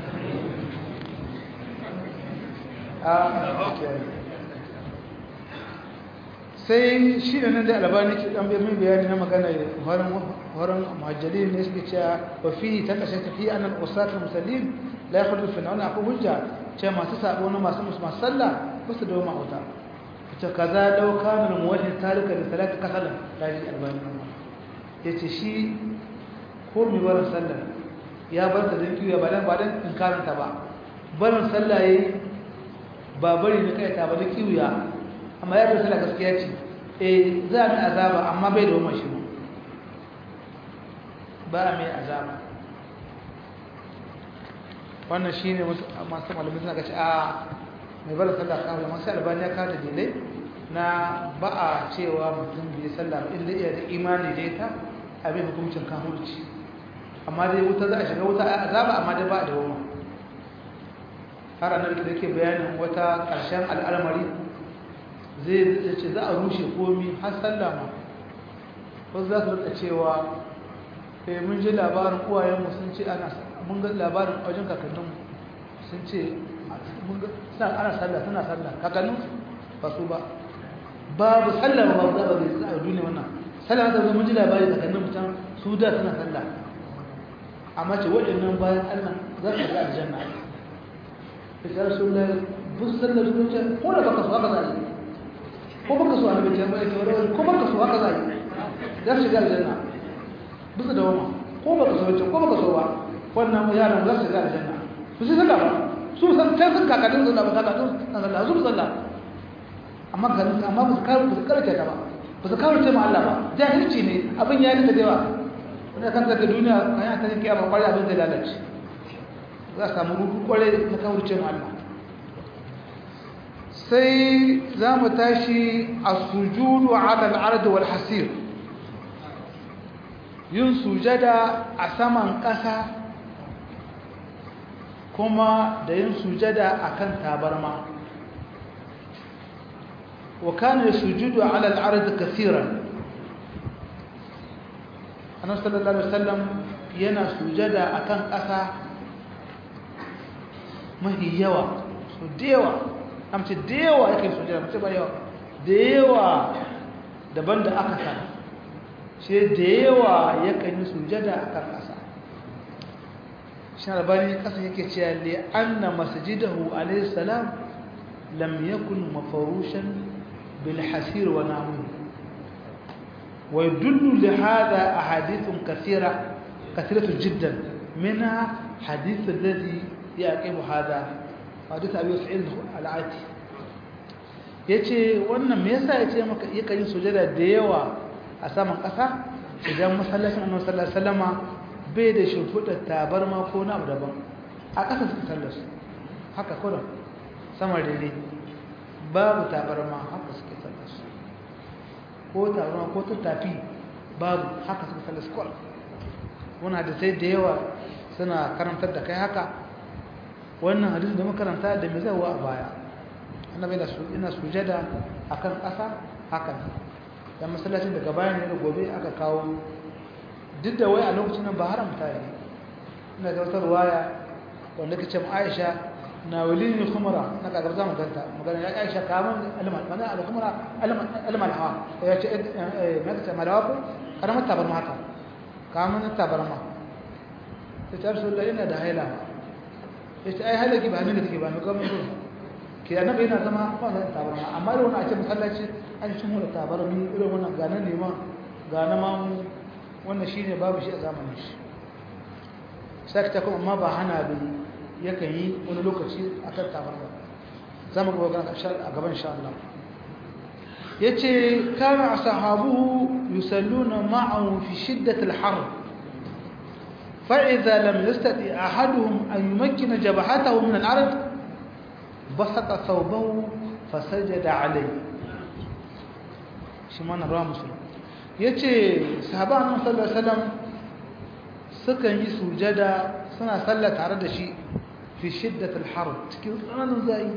sai shi da nan da albani ke dan bayan bayani na magana horon horon muhajjalin ne suke cewa wa fi ta kashe tafi anan usatu musallin la yakhudhu fi na'una akwai hujja ce masu sabo na masu musamman sallah ba su dawo ma'auta ce kaza dau kamar muwajjin talika da salati kasalan laji albani ya ce shi ko mai barin sallah ya bar ta don kiwo ba dan ba dan inkaranta ba barin sallah yayi ba bari na kai ta ba da kiwo amma ya bar sallah gaskiya ce eh za mu azaba amma bai da wannan shi ba mai azaba wannan shi ne masu malamai suna gaci a mai bala sallah kawai masu albani ya kada dalilai na ba a cewa mutum bai sallah inda iya da imani da ita abin hukuncin kahurci amma dai wuta za a shiga wuta a azaba amma dai ba da wama har annabi da ke bayanin wata ƙarshen al'amari zai ce za a rushe komi har sallah ma wasu za su rika cewa mun ji labarin uwayenmu sun ce ana mun ga labarin wajen kakanninmu sun ce ana sallah suna sallah kakannin ba su ba babu sallah ba ba za ba zai a duniya wannan sallah ta zama ji labarin kakannin mutum su da suna sallah amma ce waɗannan bayan allah za su ga aljanna ita rasulullah bus sallah su ce ko da baka so haka za yi ko baka so annabi ce mai tawara ko baka so haka za yi za su shiga aljanna bisa da wama ko baka so ce ko baka so ba wannan yaran za su shiga aljanna su sai sallah ba su san sai sun kakadin sallah ba kakadin sallah su sallah amma ganin amma ba su kawo ba su karanta ta ba ba su kawo ce ma Allah ba jahilci ne abin ya nika da yawa wanda kan daga duniya kan ya tafi kiyama kwarai abin zai lalace za a samu rubu kwarai na kawo ce ma Allah sai za mu tashi a sujudu ala al'ard wal hasir yin sujada a saman ƙasa kuma da yin sujada a kan tabarma wa kana sujudu ala al-ard kaseeran annabi sallallahu alaihi wasallam yana sujada akan ƙasa mahi yawa so dewa amce dewa yake sujada mace ba yawa dewa daban da aka sa shi dewa yakan yi sujada akan ƙasa sharbani kasa yake cewa li anna masjidahu alayhi salam lam yakun mafurushan bil hasir wa namun wa yadullu li hadha ahadith kathira kathiratu jiddan minha hadith alladhi yaqibu hadha hadith abi sa'id al-ati yace wannan me yasa yace maka yake yin sujada da yawa a saman kasa idan masallacin annabi sallallahu alaihi wasallama bai da shimfiɗar tabarma ko na abu daban a ƙasa suka sallar su haka kuna sama daidai babu tabarma haka suka sallar su ko tabarma ko tattafi babu haka suka sallar su kawai wani da sai da yawa suna karantar da kai haka wannan hadisi da makaranta da mai zawa a baya annabi da su ina sujada akan ƙasa haka dan masallacin daga bayan ne da gobe aka kawo duk da wai a lokacin nan ba haramta yi ina ga wata ruwaya wanda kace mu Aisha na walini khumra na ka garza maganta magana ya Aisha kaman alma mana al khumra alma alma alha ya ce eh me kace malawaku karamar tabarma haka kaman tabarma ta ce Rasulullah ina da haila ya ce ai halaki ba ne da take ba me kuma ke annabi yana zama wannan tabarma amma da wannan a ce masallaci an shi mu da tabarmi irin wannan ga nan neman ga na mamu wannan shine babu shi a zamanin shi sai ta kuma amma ba hana bin yakan yi wani lokaci akan tabarma zamu ga wannan a gaban insha Allah yace kana ashabuhu yusalluna ma'ahu fi shiddati al-har فإذا لم يستطع أحدهم أن يمكن جبهته من الأرض بسط ثوبه فسجد عليه shi mana ruwa musulun ya ce sahabanin sallar salam sukan yi sujada suna sallar tare da shi fi shiddatul haru cikin tsananin zai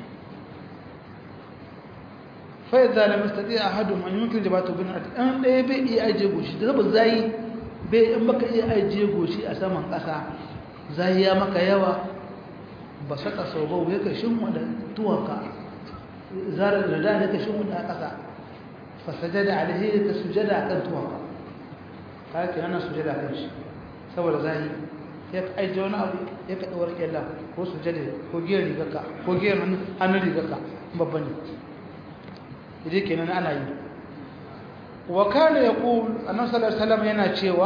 fai zalim istati a hadu an yi mutum jabatu bin ati an ɗaya bai iya ajiye goshi da zaba zai bai in baka iya ajiye goshi a saman ƙasa zai ya maka yawa ba saka sau bau ya ka shin wada tuwanka zarar da da ya ka shin wada a ƙasa fasajada alaihi ka sujada akan tuwanka ka ke ana sujada kan shi saboda zahi ya ka ajiye wani abu ya ka ɗawar ƙyalla ko sujada ko giyar rigarka ko giyar hannun rigarka babban ne idai kenan ana yi wa kana yaqul annabi sallallahu alaihi wasallam yana cewa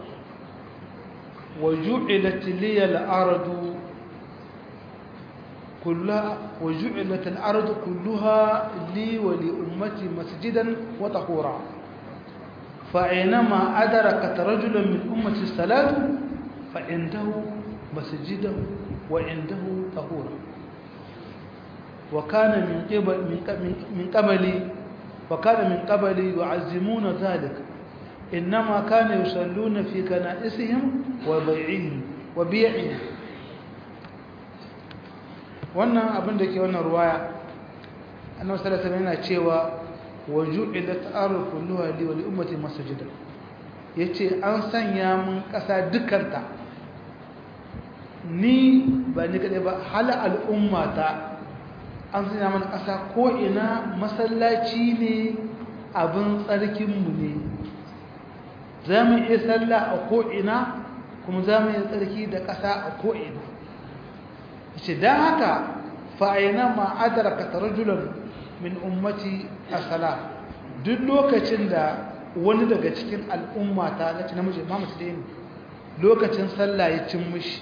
wa ju'ilat liya al-ardu kullaha wa ju'ilat al-ardu kulluha li wa li ummati masjidan wa tahura fa aynama adrakat rajulan min ummati salatu fa indahu masjidahu wa indahu tahura wa kana min qibal min qabli وكان من قبل يعزمون ذلك إنما كانوا يصلون في كنائسهم وبيعهم وبيعهم wannan abin da ke wannan ruwaya annabi sallallahu alaihi wasallam yana cewa waju'ilat ardu kulluha li wa li ummati masjidan yace an sanya mun kasa dukanta ni ba ni kadai ba hal al'ummata an sanya mana ƙasa ko'ina masallaci ne abin tsarkinmu ne za mu iya sallah a ko'ina kuma za mu iya tsarki da ƙasa a ko'ina ce don haka fa'ina ma'adar ka tarajulan min ummati a sala duk lokacin da wani daga cikin al'ummata na ci namiji ma mutu da yin lokacin sallah ya cin mushi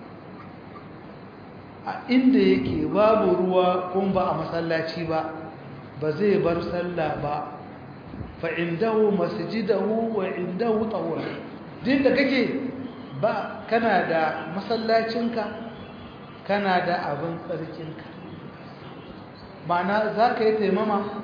a inda yake babu ruwa kuma ba a masallaci ba ba zai bar sallah ba fa indahu masjidahu wa indahu tawra din da kake ba kana da masallacinka kana da abin tsarkinka ma'ana za ka yi taimama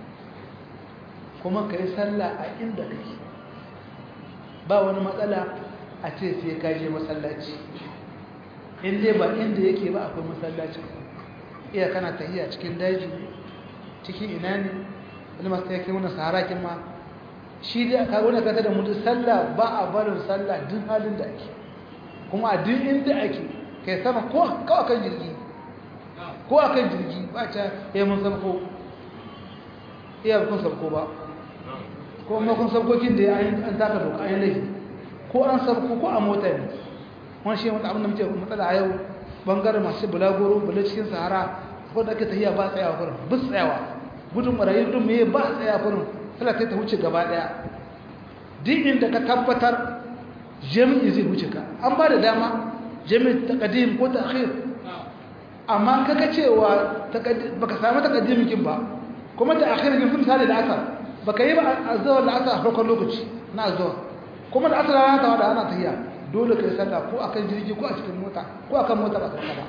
kuma ka yi sallah a inda kake ba wani matsala a ce sai ka je masallaci in dai ba inda yake ba akwai masallaci iya kana tahiya cikin daji cikin ina ne wani masu yake wani saharakin ma shi dai aka wani kata da mutu sallah ba a barin sallah duk halin da ake kuma a duk inda ake kai sama ko a kan jirgi ko a kan jirgi ba ta yi mun sabko iya kun sabko ba ko makon sabkokin da an taka doka an yi laifi ko an sabko ko a mota ne wani shi wata abin da muke matsala a yau bangaren masu bulagoro bula cikin sahara ko da ake tafiya ba tsayawa kurin bus tsayawa gudun barayi gudun meye ba tsaya kurin tana kai ta wuce gaba daya duk inda ka tabbatar jami'i zai wuce ka an ba da dama jami'i ta kadim ko ta akhir amma kaga cewa baka samu ta kadimikin ba kuma ta akhir kin fi misali da asar baka yi ba azawar da asar a farkon lokaci na azawar kuma da asar rana ta wada ana tafiya dole ka yi sallah ko akan jirgi ko a cikin mota ko akan mota ba sallah ba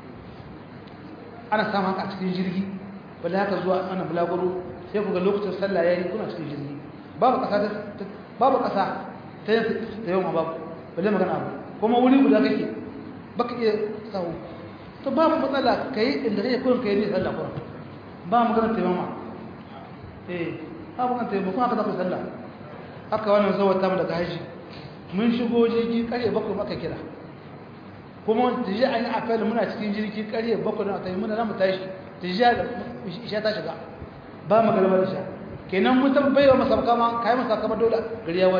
ana samun haka a cikin jirgi ba da haka zuwa ana bulaguro sai ku ga lokacin sallah yayi kuna cikin jirgi babu kasa ta babu kasa ta yin ta yau ma babu balle magana abu kuma wuri guda kake baka iya sahu to ba mu matsala kai inda kake kurin kai ne sallah kurin ba mu ganin taimama eh ba mu ganin taimama kuma aka zaku sallah haka wannan zawar tamu daga haji mun shigo jirgi karye bakwai maka kira kuma tiji an yi afel muna cikin jirgi karye bakwai na tayi muna zamu tashi tiji isha ta shiga ba mu galaba isha kenan mun tabbaiwa masabka ma kai masabka dole gari ya waye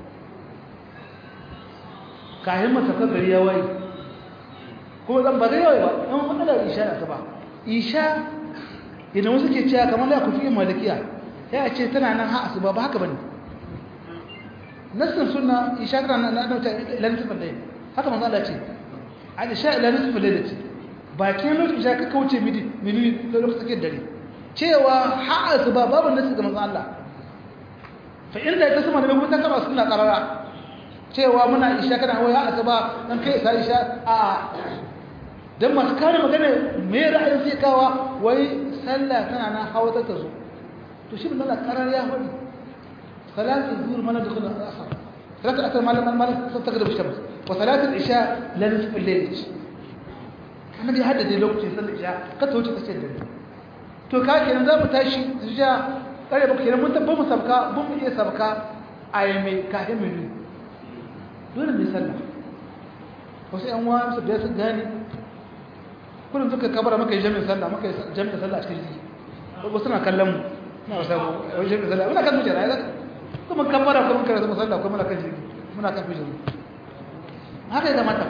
kayan masabka gari ya waye kuma zan ba zai yawai ba yan matsalar isha da ba isha idan wasu ke cewa kamar ya kufi malikiya ya ce tana nan ha asuba ba haka bane nassin sunna isha tana nan na dauta ilan tufan dai haka manzo Allah ce an isha ilan tufan dai ce ba ke lokacin isha ka kauce midi midi lokacin take dare cewa ha asuba babu nassi ga manzo Allah fa inda ya kasuma da bai ta kaba sunna qarara cewa muna isha kana hawa ya asuba dan kai sa isha a dan masu kare magana me ra'ayin sai kawa wai sallah tana nan hawa ta zo to shi bin Allah karar ya hadi salatu zuhur mana dukul asr salatu asr malam malam taghrib shams wa salatu isha la nisf al-layl kana bi haddade lokacin sallar isha ka ta wuce kace dare to ka kenan za mu tashi isha kare ba kenan mun tabba mu sabka mun iya sabka ayyame ka himilu dole mai sallah wasu yan uwa su da su gane kullum suka kabara maka yi jami'in sallah maka yi jami'in sallah a cikin jiki wasu na kallon mu na wasa wani jami'in sallah muna kan tujera ya kuma kabara kuma karatu musalla kuma muna kan jiki muna kan tujera haka ya kamata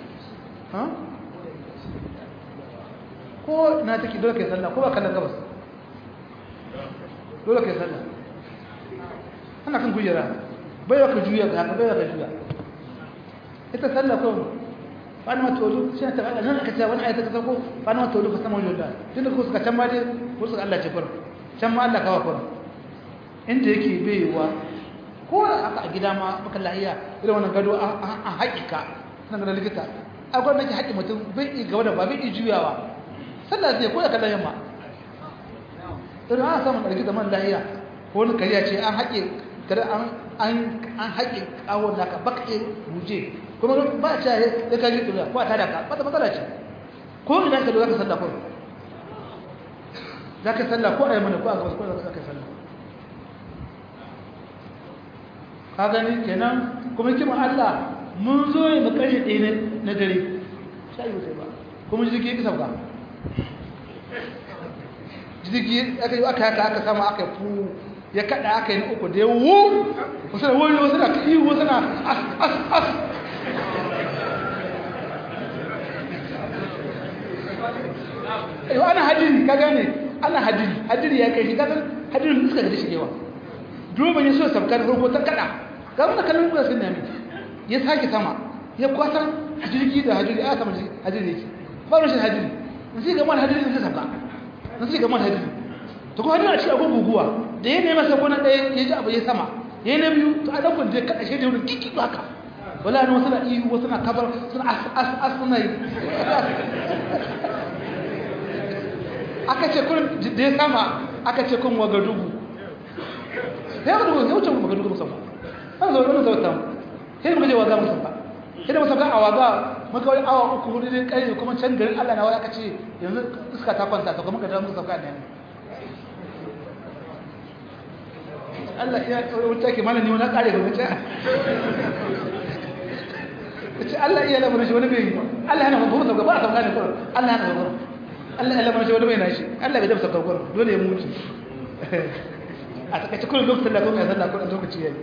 ko na take dole kai sallah ko ba kallon gabas dole kai sallah ana kan kujera bai ka juya ga haka bai ka juya ita sallah ko fani ma tolu shi ta Allah nan aka ce wani ayata ka sako fani ma tolu ka sama wajen da tunda ko suka can ma dai ko suka Allah ce fara can ma Allah kawa fara inda yake baiwa ko aka a gida ma baka lahiya irin wannan gado a haƙiƙa nan ga likita akwai nake haƙi mutum bai yi gaba da ba bai yi juyawa sallah zai ko da kallon yamma irin ana samun ɗarki da man lahiya ko wani kariya ce an haƙe kada an haƙe ƙawon naka baka iya buje kuma ba a ya ya kaji ɗula ko a tada ka wata matsala ce ko idan ka zo za ka sallah ko za ka sallah ko a yi mana ko a gabas ko za ka sallah ka gani kenan kuma kima Allah mun zo yi mu ƙarshe ɗaya na dare sha yi ba kuma jirgi ya sauka jirgi aka yi aka haka aka sama aka yi fu ya kada aka yi uku da ya wu wasu da wuri wasu da yi wasu na as as as ayo ana hadiri ka gane ana hadiri hadiri ya kai shi kasan hadirin iska ga shigewa duban ya so sabkar farko ta kada ga wannan kallon kuma sun nemi ya sake sama ya kwasan jirgi da hadiri a sama hadiri yake ba rashin hadiri sai ga man hadiri sai sabka sai ga man hadiri to ko hadiri a cikin akwai guguwa da ya nema sai na ɗaya ya ji abu ya sama ya na biyu to a ɗaukun da kaɗa shi da wani kiki haka wala ne wasu na iyu wasu na kabar suna as as as suna yi aka ce kun da ya sama aka ce kun wagadugu ya wagadugu ya wuce wagadugu musamman an zo wani zauta mu sai muka je waga musamman sai da musamman a waga muka wani awa uku hudu ne kai kuma can garin Allah na wani aka ce yanzu iska ta kwanta ta kuma ka dawo muka sauka ne Allah ya wuce ke mana ne wani kare ga wuce ce Allah iya lamarin shi wani bai Allah yana mafi sauka ba a sauka ne kawai Allah yana sauka Allah ya lamarin shi wani bai na shi Allah bai dafa sauka kawai dole ya mutu a takaice kullum lokacin da kuma ya sallah kullum lokaci ya yi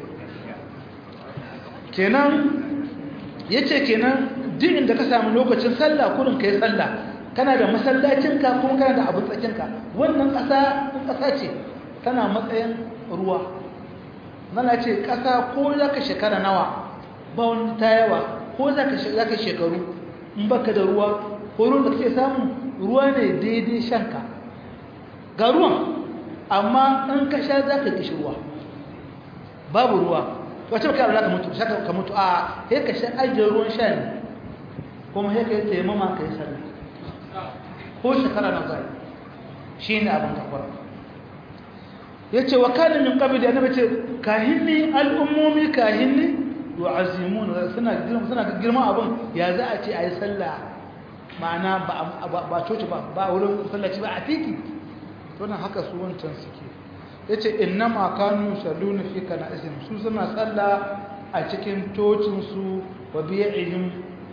kenan ya ce kenan duk inda ka samu lokacin sallah kurin ka yi sallah kana da masallacinka kuma kana da abin tsakinka wannan ƙasa ƙasa ce tana matsayin ruwa nana ce ƙasa ko za ka shekara nawa ba wani ta yawa ko za ka shekaru in baka da ruwa ko ruwan da kake samu ruwa ne daidai shanka ga ruwan amma in ka sha za ka kishi ruwa babu ruwa wacce baka Allah ka mutu shaka ka mutu a sai ka sha ajiyar ruwan sha ne kuma sai ka yi taimama ka yi sallah ko shekara na zai shi ne abin kakwara ya ce wa kanin min ƙabi da annabi ce kahinni al'ummomi kahinni yu'azimun suna girma suna girma abun ya za a ce ayi sallah ma'ana ba ba coci ba ba wurin sallaci ba a titi to nan haka su wancan suke yace innama kanu salluna fi kana'isihim su suna sallah a cikin tocin su wa bi'ihim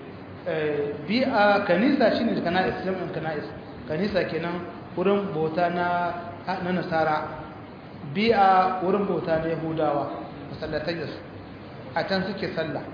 bi'a kanisa shine kana'is jami'in kana'is kanisa kenan wurin bauta na na nasara bi'a wurin bauta na yahudawa masallatai da su a can suke sallah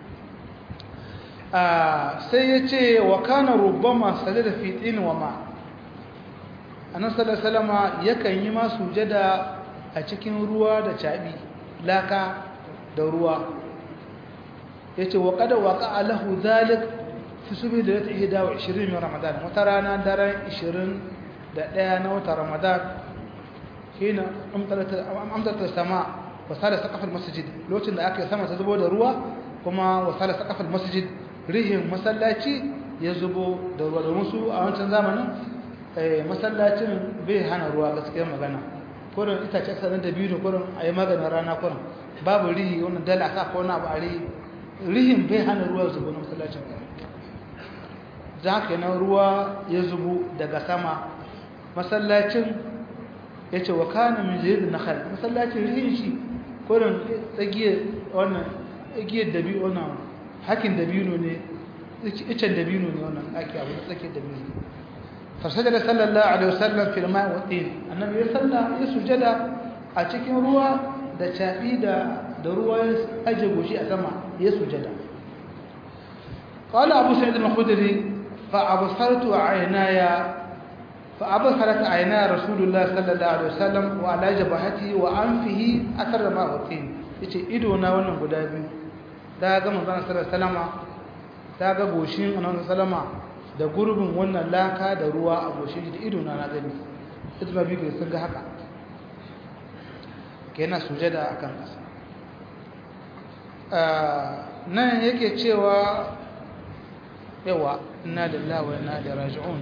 sai ya ce wa kana rubama da fitin wa ma annan salama yakan yi ma sujada a cikin ruwa da caɓi laka da ruwa ya ce wa kada waka alahu zalik fi subi da ta iya dawo 20 min ramadan wata rana daren 21 na wata ramadan hina amtarta sama wasala saqafal masjid lokacin da aka sama ta zubo da ruwa kuma wasala saqafal masjid rihin masallaci ya zubo da ruwa domin su a wancan zamanin masallacin bai hana ruwa gaskiyar magana kurin itace sanar da biyu kurin a yi maganin rana kurin babu rihi wannan dala sa ko na ba a rihi rihin bai hana ruwa zubo na masallacin za ka yana ruwa ya zubo daga sama masallacin ya ce wa kana min zai na khal masallacin rihin shi kurin tsagiyar wannan tsagiyar dabi wannan hakin dabino ne icen dabino ne wannan ake abu da tsakiyar dabino fasajada sallallahu alaihi wasallam fil ma'i wa tin annabi ya salla ya sujada a cikin ruwa da cabi da da ruwa ya aje goshi a sama ya sujada qala abu sa'id al-khudri fa absartu aynaya fa absarat aynaya rasulullah sallallahu alaihi wasallam wa ala jabhati wa anfihi athar ma wa tin yace ido na wannan guda biyu da ga manzon sallallahu alaihi wasallama da ga goshin annabi sallama da gurbin wannan laka da ruwa a goshin da ido na na gani ita biyu sun ga haka kenan sujada akan kasa nan yake cewa yawa inna lillahi wa inna ilaihi raji'un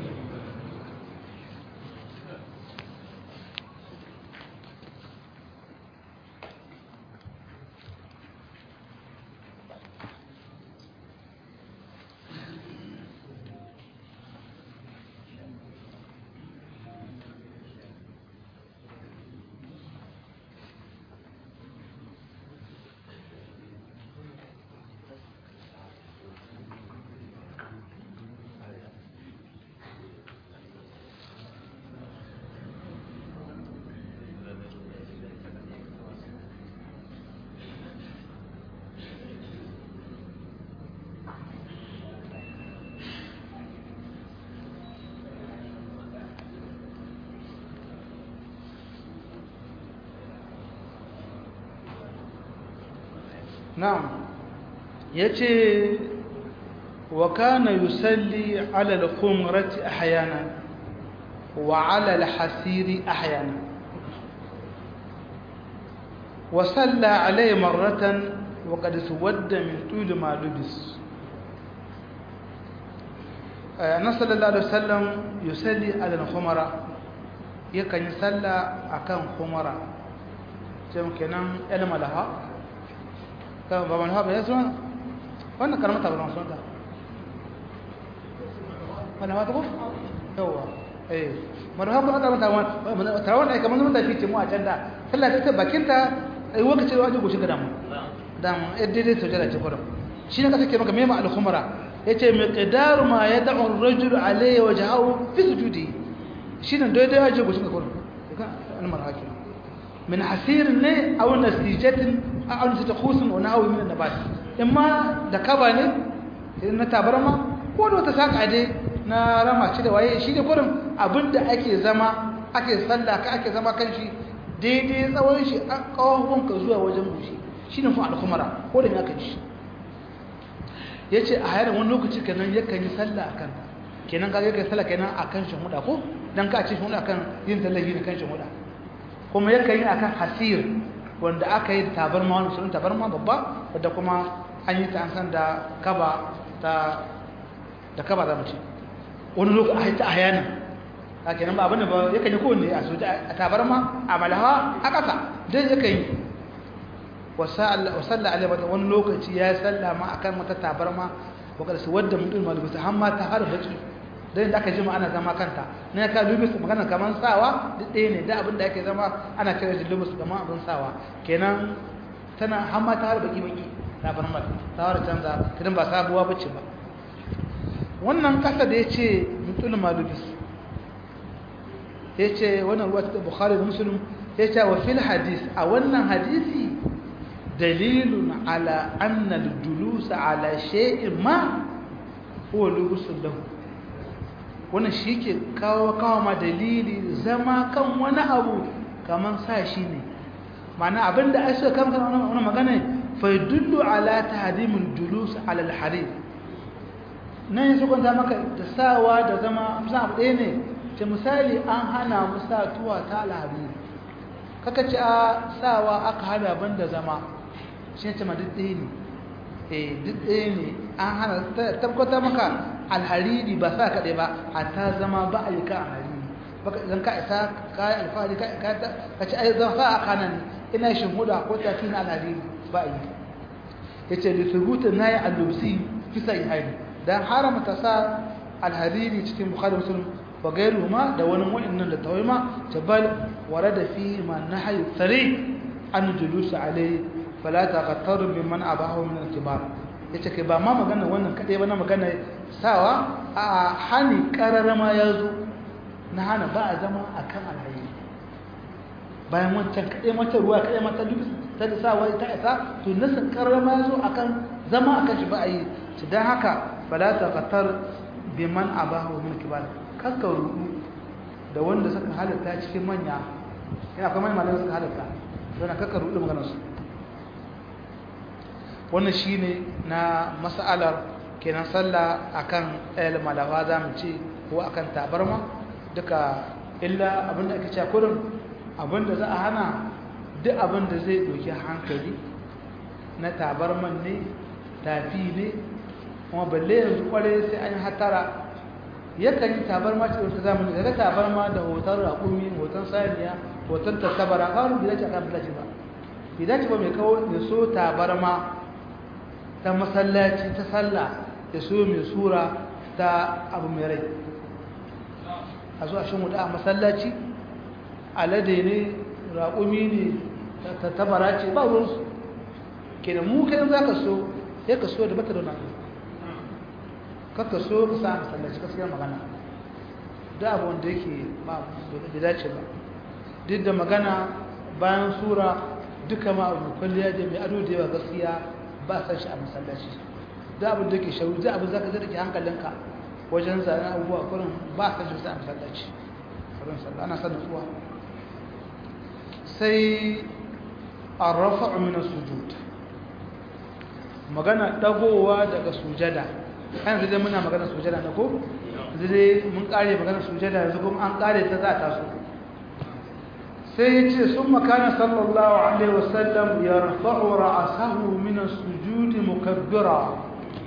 na'am yace wa kana yusalli ala al-khumrati ahyana wa ala al-hasiri ahyana wa salla alayhi marratan wa qad suwadda min tul ma lubis annabi sallallahu alaihi wasallam yusalli ala al-khumra yakan yi salla akan khumra sai kenan ilma laha kan baban haɓe ya suna wannan karamata ba suna ta wanda mata ko? yauwa eh marhabu aka mata wani tarawon aika manzan mata fice mu a can da sallah ta bakinta a yi wakace wajen goshi ga damu damu yadda dai sau jara ce kwanan shi ne kasa ke maka mema alhumara ya ce mai ƙidaru ma ya da'un rajul alayya waje hau fi su judi shi ne daidai wajen goshi ga kwanan almar hakim min hasirin ne a wani nasijatin a wani ta kusun wani hawi min nabat in ma da kaba ne na tabarma ko da wata saka dai na rama ce da waye shi ne kurin abinda ake zama ake sallah ka ake zama kan shi daidai tsawon shi a kawon ka zuwa wajen gushi shi ne fa alkumara ko da me aka ji ya ce a hayar wani lokaci kenan yakan yi sallah a kan kenan ka yakan sallah kenan a kan shan huda ko dan ka ce shan huda kan yin tallafi da kan shan huda kuma yakan yi akan hasir wanda aka yi tabarma wani sunan tabarma babba wadda kuma an yi ta an san da kaba ta da kaba za mu ce wani lokaci a haita a yana a kenan ba abin da ba yakan yi kowanne a soja a tabarma a malaha a ƙasa dai yakan yi wa salla alaihi wa wani lokaci ya salla ma akan wata tabarma wakar su wadda mutum malubisa har ma ta har baki dan da aka jima ana zama kanta ne ka lubis magana kaman sawa duk ɗaya ne da abin da ake zama ana kira da lubis kaman abin sawa kenan tana har ma ta har baki baki tabarma ta har canza kidan ba sabuwa bace ba wannan kasa da yace mutum malubis yace wannan ruwa ta bukhari da muslim yace wa fil hadis a wannan hadisi dalilun ala anna al-julus ala shay'in ma huwa lubusun lahu wannan shike kawo kawo ma dalili zama kan wani abu kaman sa shi ne ma'ana abinda ai suka kama kan wannan magana fa yadullu ala tahdimul julus ala al-harir nan yaso kwanta maka da sawa da zama musa abu ɗaya ne ce misali an hana mu sa tuwa ta al-harir kaka ce a sawa aka hana banda zama shi ce ma duk ɗaya ne eh duk ɗaya ne an hana tabbata maka alhariri ba sa kaɗai ba hatta zama ba a yi ka alhariri baka idan ka isa ka yi alfahari ka ci ai zan sa a kanan ina shin huda ko tafi na alhariri ba a yi ya ce lissubutun na yi allusi fi sai haini don haramta sa alhariri cikin bukhari musulun wa gairu ma da wani wa'annan da tawai ma tabal ware da fi ma na hayu tsare an julusu alai fala ta qattaru biman abahu min al-kibar yace kai ba ma magana wannan kade ba na magana sawa a hani kararama yazo na hana ba a zama akan alhayi bayan wancan kade mata ruwa kade mata duk ta da sawa ta isa to nasa kararama yazo akan zama akan shi ba a yi to dan haka fala ta qattar biman abahu min al-kibar kakka rudu da wanda suka halatta cikin manya ina kuma malamai suka halatta don kakka rudu maganar su wannan shine na mas'alar kenan sallah akan ayal malawa za mu ce ko akan tabarma duka illa abinda ake cewa kurin abinda za a hana duk abinda zai doki hankali na tabarman ne tafi ne kuma balle yanzu kware sai an hatara yakan yi tabarma ce wata zamani daga tabarma da hoton raƙumi hoton saniya hoton tattabara kawai bai dace a kan bilaci ba bai dace ba mai kawo ya so tabarma ta masallaci ta sallah ya so mai sura ta abu mai rai a zuwa shan wuta a masallaci alade ne raƙumi ne ta tabara ce ba ruwansu ke da mu kai za ka so ya ka so da bata da wani kakka so ka sa a masallaci gaskiyar magana da abu wanda yake ba da dace ba duk da magana bayan sura duka ma abu kwalliya da mai ado da yawa gaskiya ba san shi a masallaci da abin da ke shauri da abin zaka zara ke hankalinka wajen zanen abubuwa kurin ba san shi a masallaci kurin sallah ana sanin tsuwa sai arrafa'u min sujud magana dagowa daga sujada kan zai muna magana sujada na ko zai mun kare magana sujada yanzu kuma an kare ta za ta so sai ya ce sun makana sallallahu alaihi wasallam ya rafa'u ra'asahu min as-sujud mukabbira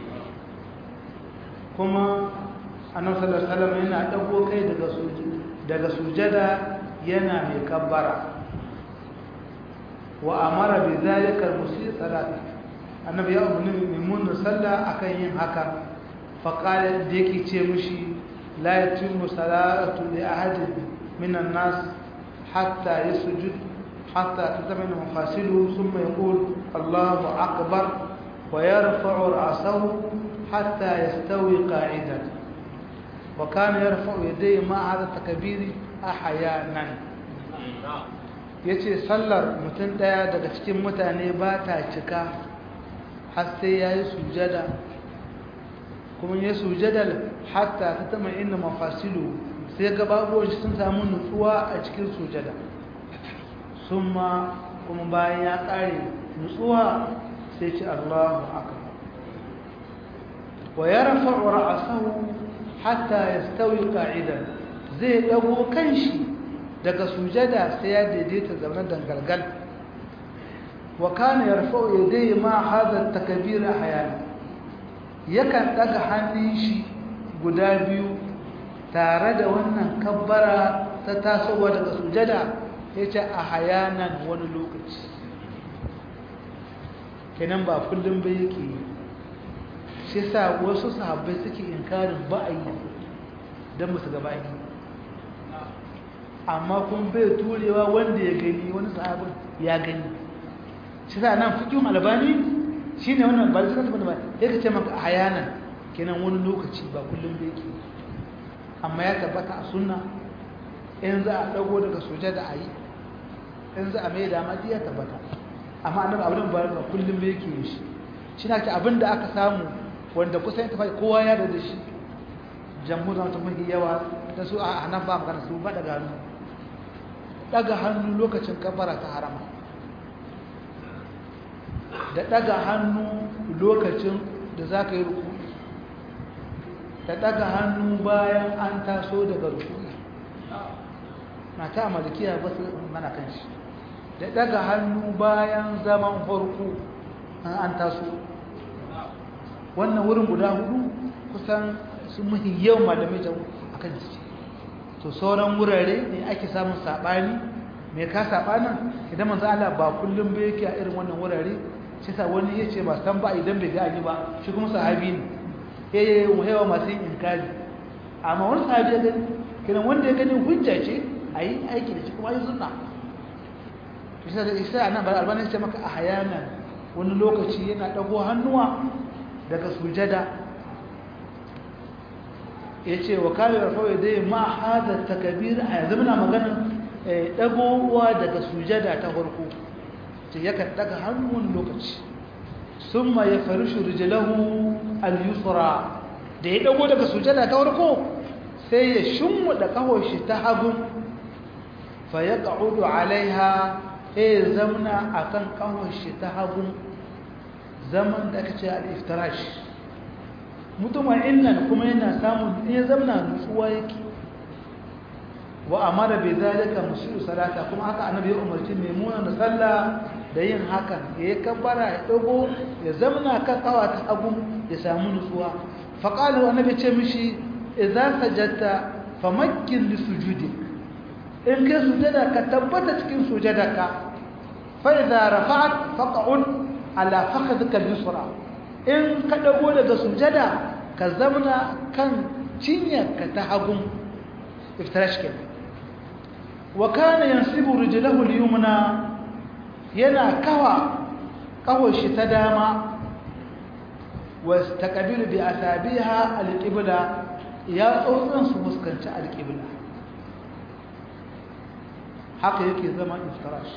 kuma annabi sallallahu alaihi wasallam yana dago kai daga sujud daga sujada yana mai kabbara wa amara bi zalika al-musi salat annabi ya umarni mai mun sallah akan yin haka fa qala da yake ce mishi la yatimu salatu li ahadin minan nas حتى يسجد حتى تتمن مفاصله ثم يقول الله أكبر ويرفع رأسه حتى يستوي قاعدا وكان يرفع يديه مع هذا التكبير أحيانا yace sallar mutum daya daga cikin mutane ba ta cika har sai ya yi sujada kuma ya sujada hatta ta tama inda mafasilu sai gababuwan shi sun samu nutsuwa a cikin sujada sun ma kuma bayan ya ƙare nutsuwa sai ce Allahu akbar wa yarfa'u ra'sahu hatta yastawi qa'idan zai dago kanshi daga sujada sai ya daidaita zaman dangalgal wa kana yarfa'u yadayhi ma hadha at-takbir ahyana yakan daga hannun shi guda biyu tare da wannan kabbara ta tasowa daga sujada ya ce a hayanan wani lokaci kenan ba kullum ba yake yi shi sa wasu sahabbai suke inkarin ba a yi don musu gaba yi amma kun bai turewa wanda ya gani wani sahabin ya gani shi sa nan fikin albani shi ne wannan ba da suka tabbata ba ya ka ce maka a hayanan kenan wani lokaci ba kullum bai ke amma ya tabbata a sunna in za a dago daga soja da a yi in za a mai dama ya tabbata amma annabi abin ba ba kullum bai ke shi shi na ce abin da aka samu wanda kusan ya tafi kowa ya da shi jamhuriyar ta mafi yawa da su a nan ba magana su ba daga hannu daga hannu lokacin kafara ta harama da daga hannu lokacin da za ka yi ruku da daga hannu bayan an taso daga ruku na ta malikiya ba su mana kan shi da daga hannu bayan zaman farko an taso wannan wurin guda hudu kusan sun muhi yau malamai jamu a kan jiki to sauran wurare ne ake samun saɓani mai ka saɓanin idan manzo Allah ba kullum ba yake a irin wannan wurare shi sa wani ya ce masu tamba idan bai gani ba shi kuma sahabi ne ya yi yawa masu yin inkari amma wani sahabi ya gani kiran wanda ya gani hujja ce a yi aiki da shi kuma yi sunna shi sa nan ba albanin ce maka a hayanan wani lokaci yana ɗago hannuwa daga sujada ya ce wa kare rafawai dai ma hada takabir a yanzu muna maganin ɗagowa daga sujada ta farko ce yakan daga hannun lokaci sun ma ya faru shirjilahu al-yusra da ya dago daga sujada ta farko sai ya shimmu da kawashi ta hagun fa ya ƙa'udu alaiha ya zamna a kan kawashi ta hagun zaman da aka ce al-iftirash mutumin innan kuma yana samun ya zamna nutsuwa yake wa amara bai zalika musu salata kuma haka annabi ya umarci maimuna da sallah da yin hakan ya yi kabbara ya dago ya zamna kan kawa ta hagu ya samu nutsuwa faqalu annabi ce mishi idza sajadta famakkin li sujudi in kai sujada ka tabbata cikin sujadarka fa idza rafa'at faq'ud ala fakhadhika al-yusra in ka dago daga sujada ka zamna kan cinyarka ta hagu iftirash kenan wa kana yansibu rijlahu al-yumna yana kawa kawar shi ta dama wa taqabilu bi asabiha al-qibla ya tsotsan su fuskanci al-qibla haka yake zama iftirash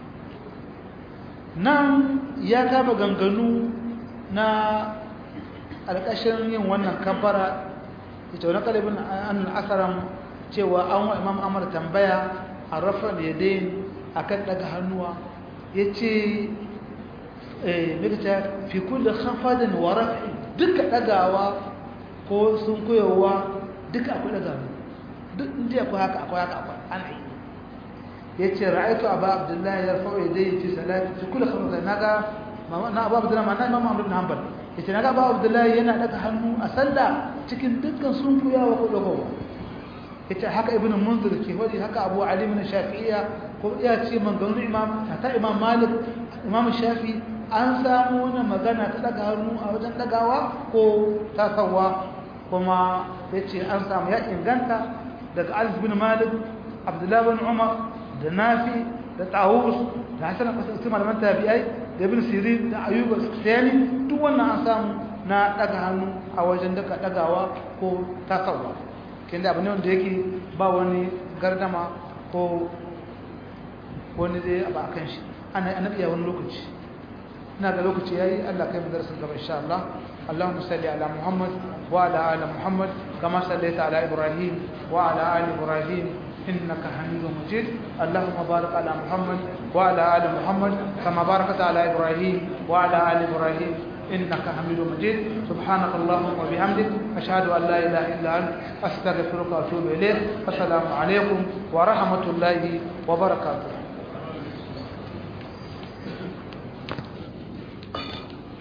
nan ya kama ganganu na alƙashin yin wannan kabbara ita wani kalibin an asaran cewa an wa imam amur tambaya a rafa da ya dain a kan daga hannuwa ya ce mikita fi kulle hafadin wa rafi duka dagawa ko sun koyowa duka akwai daga hannu duk inda akwai haka akwai haka akwai ana yi ya ce ra'aitu abu abdullahi ya rafa'u ya dain fi salati fi kulle hafadin na ga na abu abdullahi ma na imam amur bin hanbal ya ce na ga abu abdullahi yana daga hannu a sallah cikin dukkan sun koyawa ko dagowa ita haka ibn munzir ke wadi haka abu ali min shafi'iyya ko iya ce maganganun imam ta imam malik imam shafi an samu wannan magana ta daga hannu a wajen dagawa ko tasawa kuma yace an samu ya inganta daga alif bin malik abdullahi bin umar da nafi da tawus da hasan qasim malaman tabi'ai da ibn sirin da ayyub as-sani duk wannan an samu na daga hannu a wajen daga dagawa ko tasawa kinda abu ne wanda yake ba wani gardama ko wani zai abu a kan shi ana annabi ya wani lokaci ina ga lokaci yayi Allah kai mu darasin gaba insha Allah اللهم صل على محمد وعلى ال محمد كما صليت على ابراهيم وعلى ال ابراهيم انك حميد مجيد اللهم بارك على محمد وعلى ال محمد كما باركت على ابراهيم وعلى ال ابراهيم إنك حميد مجيد سبحانك اللهم وبحمدك أشهد أن لا إله إلا أنت أستغفرك وأتوب إليك السلام عليكم ورحمة الله وبركاته